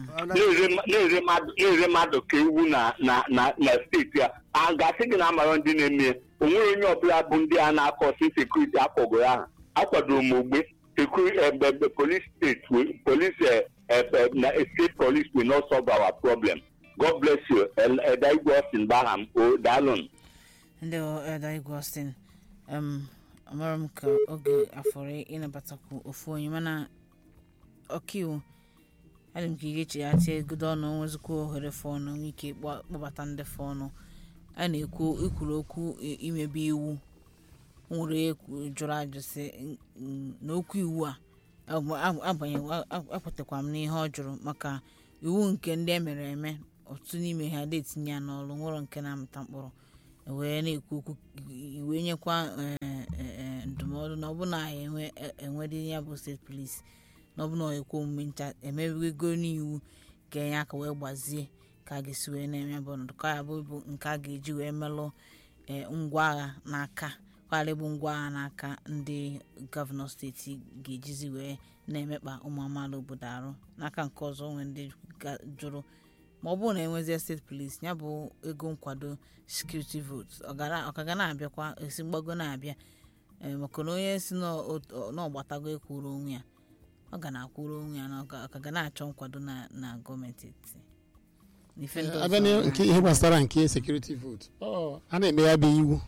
na-ere mmadụ ka ewu na steeti a a ga-asị gị na amara ndị na-eme ya onwere onye ọbụla bụ ndị a na-akọsi sekuriti akpọgoro aha akwadoro m ogbe police state police na state police will not solve our problem god bless you eda igwe austin baham o daalụnụ ndị eda igwe austin amara m ka oge afọrọ ịnabatakwu ofu onye mana ọkaiwu adị m ka ị ga-echeghachi egodo ọnụ nwezikwa ohere fọnụ nwee ike kpọbata ndị fọnụ a na-ekwu ikwuru okwu imebe iwu nwere jụrụ ajụ sị na okwu iwu a agbanyeghị ekwetakwa m n'ihe ọ jụrụ maka iwu nke ndị emere eme ọtụtụ n'ime ha dị etinye ya n'ọrụ nwụrụ nke na-amụta mkpụrụ wee na-ekwu okwu wee nyekwa eh, eh, ndụmọdụ na ọbụna enwe enwedị ya bụ steeti polisi na ọbụna ọ ekwe omume ncha emewego n'iwu ka enye aka wee gbazie ka a ga-esi wee na-eme bụ ọnọdụ ka ya bụ bụ nke a ga-eji wee melụ eh, ngwa agha n'aka kwara bụ ngwa agha n'aka ndị gọvanọ steeti ga-ejizi wee na-emekpa ụmụ amaala obodo arụ n'aka nke ọzọ nwee ndị ga- jụrụ ma ọ bụrụ na enwezie steeti polisi ya bụ ego nkwado sekuriti votu ọ gara- ọ ka ga na-abịakwa esi mgbago na-abịa ee, maka na onye si n'ọ- n'ọgbatago ekwuru onwe ya ọ ga na-akwụrụ onwe ya na ọ ga- ọ ka ga na-achọ nkwado na na gọọmenti etiti N'ife ndị abịa ọzọ, na nke ihe gbasara nke sekuriti votu a na-eme ya bụ iwu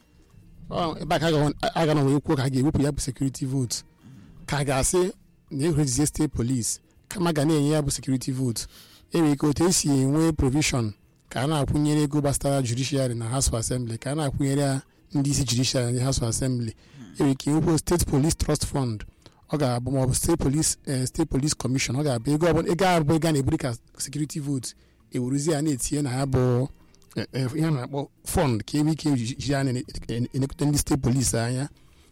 Ọ, ebe a ka a ga na wee kwuo ka a ga-ewepụ ya bụ sekuriti votu ka a ga-asị na ehurezie steeti polisi kama ga na-enye ya bụ sekuriti votu enwere ike otu esi enwe provision ka a na-akwụnyere ego gbasara judiciary na house of assembly ka a na-akwụnyere ya ndị isi judiciary na house of assembly enwere ike nwekwa steeti police trust fund ọ ga-abụ maọbụ steeti police eh, steeti police commission ọ ga-abụ ego ọbụla ego abụ ego a na-eburu ka sekuriti votu eweruzi ya na-etinye na ya bụ eh, eh, ihe a na-akpọ fọnd ka enwe ike jiri anya na-elekọta ndị steeti polisi anya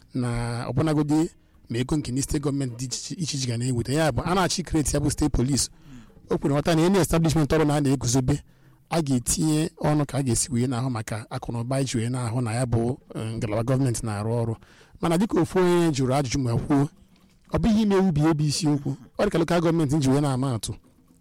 na ọbụnagodi ma ego nke ndị steeti gọọmenti dị iche iche iche ga na-eweta ya bụ a na-achị kreti ya bụ steeti polisi o kwere nghọta na enye establishment ọrụ na a na-eguzobe a ga-etinye ọnụ ka a ga-esi wee na-ahụ maka akụnụba iji wee na-ahụ na ya bụ eh, ngalaba gọọmenti na-arụ ọrụ mana dịka ofu onye jụrụ ajụjụ ma kwuo ọ bụghị ime ewu bụ ebe isiokwu ọ dị ka lokal gọọmenti ji wee na-ama atụ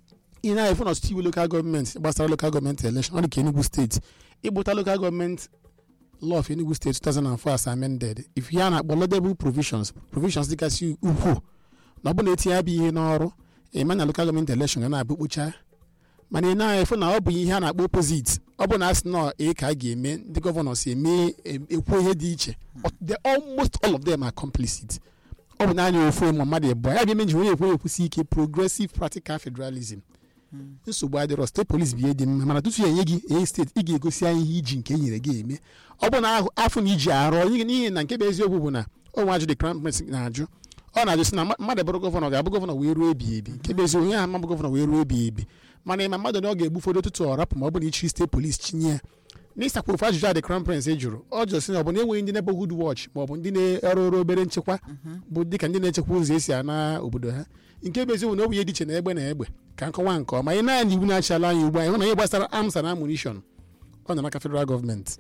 ị na-efu na ọtụtụ iwu lokal gọọmenti gbasara lokal gọọmenti elekshọn ọ dị ka Enugu steeti ịgbụta lokal gọọmenti law of Enugu steeti 2004 as amended if ya na-akpọ laudable provisions provisions dịgasị ukwuu na ọ bụ na etinye ya bụ ihe n'ọrụ ịma na lokal gọọmenti elekshọn ga na-abụ kpocha mana ị na-efu na ọ bụ ihe a na-akpọ opposite ọ bụ na asị na ee ka a ga-eme ndị gọvanọ si eme ekwu ihe dị iche the almost all of them are complicit ọ bụ naanị ofu ma mmadụ ịbụọ ya ga-eme nji onye ekwe ekwusi ike progressive practical federalism nsogbu adịrọ steeti polis bụ ihe dị mma mana tutu ya enye gị enye steeti ị ga-egosi anyị ihe iji nke e nyere gị eme ọ bụ na ahụ- afọ na iji arụ ọrụ n'ihi na nke bụ eziokwu bụ na onwe ajụ dị crown prince na-ajụ ọ na-ajụ sị na mma- mmadụ bụrụ gọvanọ ga-abụ gọvanọ wee ruo ebi ebi nke bụ eziokwu onye ahụ ma bụ gọvanọ wee ruo ebi ebi mana ịma mmadụ na ọ ga-egbu ụfọdụ ụtụtụ ọ rapụ ma ọ bụ na ichiri steeti polis chinye ya n'ịsakwa ofu ajụjụ a dị crown prince jụrụ ọ jụrụ sị na ọ bụ na enweghị ndị neighborhood watch ma ọ bụ ndị na-arụ ọrụ obere nchekwa bụ dịka ndị na-echekwa ụzọ esi ana obodo ha nke bụ eziokwu na ọ bụ ihe dị iche na egbe na egbe ka nkọwa nke ọma ị naanị iwu na-achala anyị ugbu a ịhụ na ihe gbasara arms and ammunition ọ nọ n'aka federal gọọmenti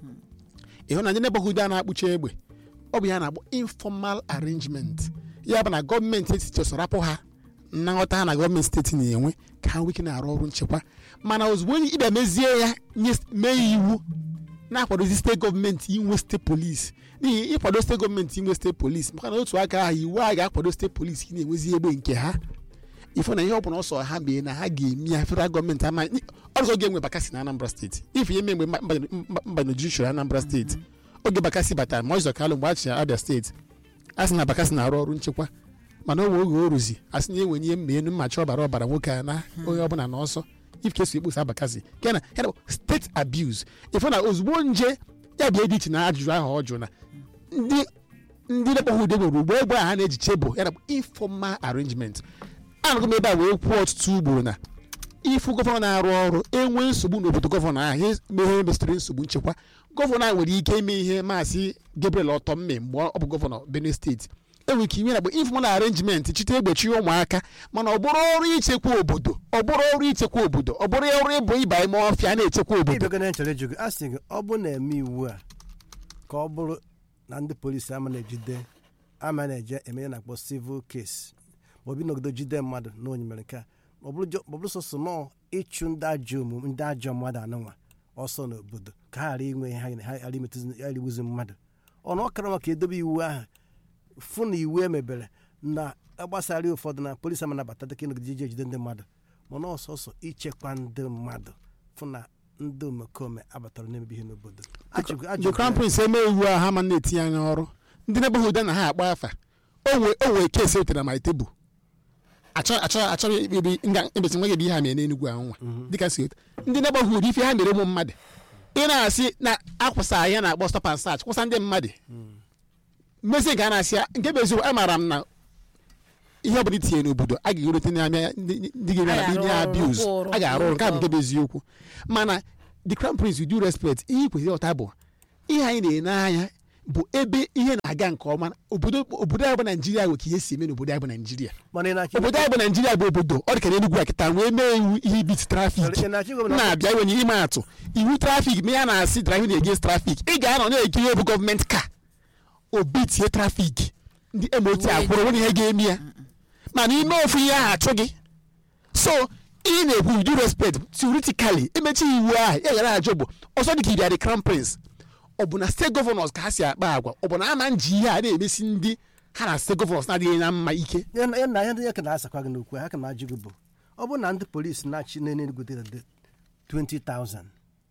ịhụ na ndị neighborhood a na-akpụcha egbe ọ bụ ya na-akpọ informal arrangement ya bụ na gọọmenti etiti ọsọ rapụ ha na nghọta ha na gọọmenti steeti na-enwe ka ha nwee ike na-arụ ọrụ nchekwa mana ozugbo onye ịbịa mezie ya nye mee iwu na-akwadozi steeti gọọmenti inwe steeti polisi n'ihi ịkwado steeti gọọmenti inwe steeti polisi maka na otu aka ahụ iwu a ga-akwado steeti polisi ị na-enwezi egbe nke ha ifo na ihe ọ bụla ọsọ ha mee na ha ga-eme ya federal gọọmenti ama ọzọ ga-enwe bakasi na anambra steeti ife ihe mgbe mbanye judiciary anambra steeti oge bakasi batara ma ọzọ kalụ mgbe a chịrị abia steeti a sị na bakasi na-arụ ọrụ nchekwa mana o nwe oge o ruzi a sị na enwe ihe mma enu mmachi ọbara ọbara nwoke a na onye ọbụla na ọsọ ifkeso ekposa bakasi nke na ya na steeti abuse ifo na ozugbo nje ya bịa dị iche na ajụjụ ahụ ọ jụrụ na ndị ndị na-ekpọghị ude nwere ugbo egbe a ha na-eji chebụ ya na informal arrangement anụgo m ebe a wee kwuo ọtụtụ ugboro na ịfụ gọvanọ na-arụ ọrụ enwe nsogbu n'obodo gọvanọ ahụ ihe ihe mesịrị nsogbu nchekwa gọvanọ ahụ nwere ike ime ihe maazị Gabriel Ọtọmme mgbe ọ bụ gọvanọ Benue steeti enwere ike inwe na bụ informal arrangement chite egbochi ụmụaka mana ọ bụrụ ọrụ ichekwa obodo ọ bụrụ ọrụ ichekwa obodo ọ bụrụ ọrụ ịbụ ịba ime ọfịa na-echekwa obodo ịbịago na nchọrọ ịjụ gị a sị gị ọ bụ na-eme iwu a ka ọ bụrụ na ndị polisi ama na-ejide ama na-eje eme ihe na-akpọ civil case ma obi nọgido jide mmadụ na onye mere nke a ma ọ bụrụ jọ- ma ọ bụrụ sọsọ nọọ ịchụ ndị ajọ omume ndị ajọ mmadụ anụnwa ọsọ n'obodo ka ha ghara inwe ihe ha ha ghara imetụzi ya rigbuzi mmadụ ọnụ ọ kara maka edobe iwu ahụ fụ na iwu emebere na agbasara ụfọdụ na polisi ama nabata dịka ịnọgide ije ejide ndị mmadụ mana ọsọsọ ichekwa ndị mmadụ fụ na ndị omekome abatara n'emebi ihe n'obodo Ajụgo- the ajụgo crown ya. prince eme iwu a ha ma na-etinye anya ọrụ ndị neighborhood na ha akpa afa o nwee o nwee kesi etere my tebụl achọ achọ achọghị ikpebi nga ebesi nweghị ebe ihe ha mere n'enugwu ahụ nwa dịka si otu ndị neighborhood ife ha mere ụmụ mmadụ ị na-asị na akwụsa ya na-akpọ stop and search kwụsa ndị mmadụ mmezi nke a na-asị ya nke bụ eziokwu amaara m na ihe ọ bụla itinye n'obodo a ga-erute n'anya ndị ndị ga-eme A na ndị ga-arụ ọrụ, abuse rụkwa ọrụ, a ga-arụ ọrụ nke a bụ rụkwa nke bụ eziokwu mana the crown prince with due respect ihe i kwesịrị ịghọta bụ ihe anyị na-ene anya bụ ebe ihe na-aga nke ọma obodo obodo anyị bụ naijiria nwe ka ihe si eme n'obodo anyị bụ naijiria mana ị na-achọ obodo anyị bụ naijiria bụ obodo ọ dị ka n'enugwu a kịta wee mee iwu ihe ibit trafik ị na-achọ igwe m na- na-abịa iwenye ime atụ iwu trafik ma ya na-asị driving against trafik ị ga-anọ na-ekiri ihe bụ gọọmenti ka obi tie trafik ndị mot akwụrụ nwere ihe ga-eme ya mana ime ofu ihe ahụ achụ gị so ị na-ekwu with due respect theoretically emechi iwu ahụ ya gara ajụ bụ ọzọ dị ka iri adị crown prince ọ bụ na steeti gọvanọs ka ha si akpa agwa ọ bụ na ama nji ihe a na-emesi ndị ha na steeti gọvanọs na-adịghị na mma ike ya na ya na ya ndị ya ka na-asakwa gị n'okwu ha ka na-ajụ gị bụ ọ bụ na ndị polisi na-achị n'enugwu dị dị 20,000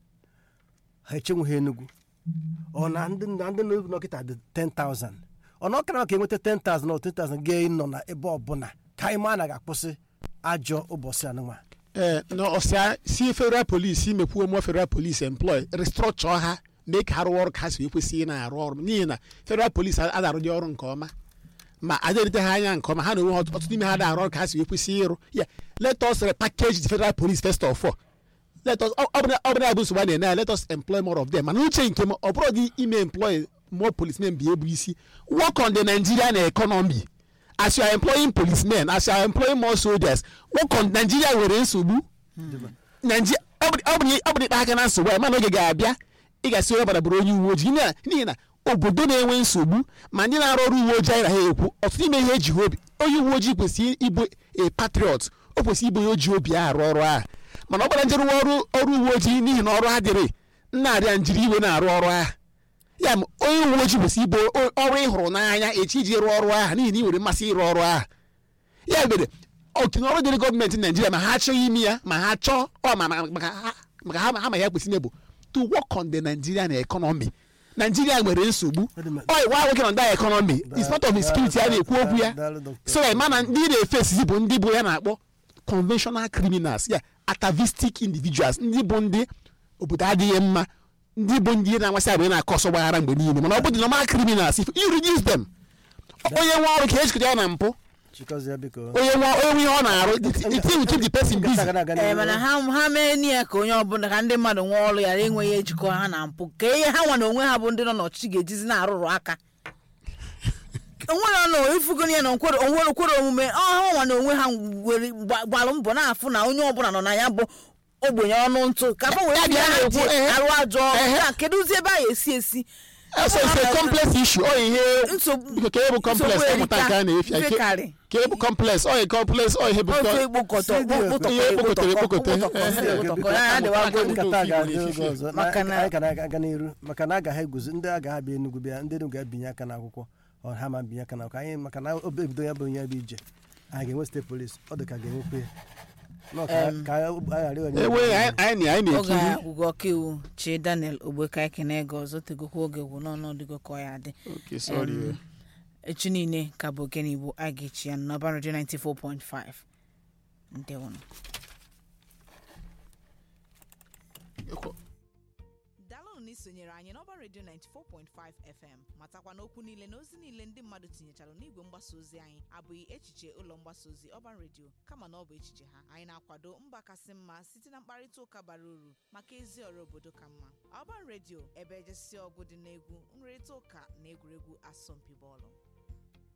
ha echenwughị enugwu ọ na ndị na ndị nọkịta dị 10,000 ọ na ọkara ka enweta 10,000 na 20,000 ga-enọ na ebe ọbụla ka anyị ma anaghị akwụsị ajọ ụbọchị anụnwa ee na ọsịa si federal police imekwuo mụọ federal police employ restructure ha mee ka ha rụọ ọrụ ka ha si wee kwesị ị na-arụ ọrụ n'ihi na federal police adarụdị ọrụ nke ọma ma aderite ha anya nke ọma ha na onwe ha ọtụtụ n'ime ha da-arụ ọrụ ka ha si wee kwesị ịrụ ya let us repackage the federal police first of all let us ọ ọ bụrụ na- ọ bụrụ na bụ nsogbu a na-ene ya let us employ more of them mana uche nke m ọ bụrụ gị ime employ more policemen bi ebu isi work on the nigerian economy as you are employing policemen as you are employing more soldiers work on nigeria nwere nsogbu Naiji- ọ bụ ọ bụ- ọ bụ ịkpa aka na nsogbu a mana oge ga-abịa ị ga-asị onye ọbara bụrụ onye uwe ojii n'ihi na- n'ihi na obodo na-enwe nsogbu ma ndị na-arụ ọrụ uwe ojii anyị na ha ekwu ọtụtụ ime ihe eji ha obi onye uwe ojii kwesịrị ịbụ a patriot o kwesịrị ịbụ onye oji obi a arụ ọrụ ahụ mana ọ gbara njerụ ọrụ ọrụ uwe ojii n'ihi na ọrụ ha dịrị nna arịa njiri iwe na-arụ ọrụ ahụ ya ma onye uwe ojii kwesịrị ịbụ o- ọrụ ị hụrụ n'anya echi iji rụọ ọrụ ahụ n'ihi na ị nwere mmasị ịrụ ọrụ ahụ ya mere oke ọrụ dịrị gọọmenti naijiria ma ha achọghị ime ya ma ha chọọ ọ ma ma- maka ha maka ha ha ma ya kwesịrị bụ to work on the nigerian economy naijiria nwere nsogbu ọ wa working on that economy is part of the security a na-ekwu okwu ya Daalụ, Dr. so ya mana ndị na-efesi bụ ndị bụ ya na-akpọ conventional criminals ya atavistic individuals ndị bụ ndị obodo adịghị mma ndị bụ ndị na-amasị abụ na-akọ ọsọ gbaghara mgbe niile mana ọ bụ the normal criminals if you reduce them onye nwe ọrụ ka ejikọta ya na mpụ chikọzie biko onye nwe onye nwe ihe ọ na-arụ the thing will keep the person busy Nkata ga-aga ee n'ihu. mana ha ha mee ni ya ka onye ọbụla ka ndị mmadụ nwee ọrụ ghara enweghị ejikọ ha na mpụ ka ihe ha nwa na onwe ha bụ ndị nọ n'ọchịchị ga-ejizi na-arụrụ aka onwere ọnụ ifugoro ya na nkwere onwere kwere omume ọ ha nwa na onwe ha were gba- gbalụ mbọ na-afụ na onye ọbụla nọ na ya bụ ogbenye ọnụ ntụ ka fa wee Ya bịa bịa ha na-ekwu, ji ehe. arụ ajọ ọrụ Ehe. Ya, kedụzi ebe a ga-esi esi so it's a complex issue ọ ihe Nsogbu- biko ka ebu complex nsogbu ịmụta nke a na-efe ya erika, Ke- mfekarị. ka ebu complex ọ ihe complex ọ ihe bụ ofe ikpokọtọ kpụtọkọ Ihe ekpokọtọrọ ekpokọtọ. ekpokọtọ Ehe. ekpokọtọ ya adịwago nkata a ga-adị oge ọzọ Na- Maka na- anyị ka na-aga n'iru maka na agaghị eguzo ndị agaghị abịa enugwu bịa ndị enugwu ga-ebinye aka n'akwụkwọ ọ ha ma binye aka n'akwụkwọ anyị maka na obe ebido ya bụ onye bụ ije anyị ga-enwe steeti polisi ọ dị ka ga-enwekwe ya. Nọ ka- ka anyị ghara ịghọnye ewe anyị anyị na- anyị oge na-ekiri agwụgwọ ọkaiwu chi daniel ogbeka ekene ego ọzọ tegokwa oge gwụ n'ọnọdụgo ka ọ ya dị Okay, sorry. Em, echi niile ka bụ ogene igbo a ga-echi ya n'ọba redio 94.5 ndewonụ daalụnụ na isonyere anyị n'ọba redio 94.5 fm matakwa n'okwu niile na ozi niile ndị mmadụ tinyechara n'igwe mgbasa ozi anyị abụghị echiche ụlọ mgbasa ozi ọba redio kama na ọ bụ echiche ha anyị na-akwado mba kasị mma site na mkparịta ụka bara uru maka ezi ọrụ obodo ka mma ọba redio ebe ejesi ọgụ dị n'egwu nrịrịta ụka na egwuregwu asọmpi bọọlụ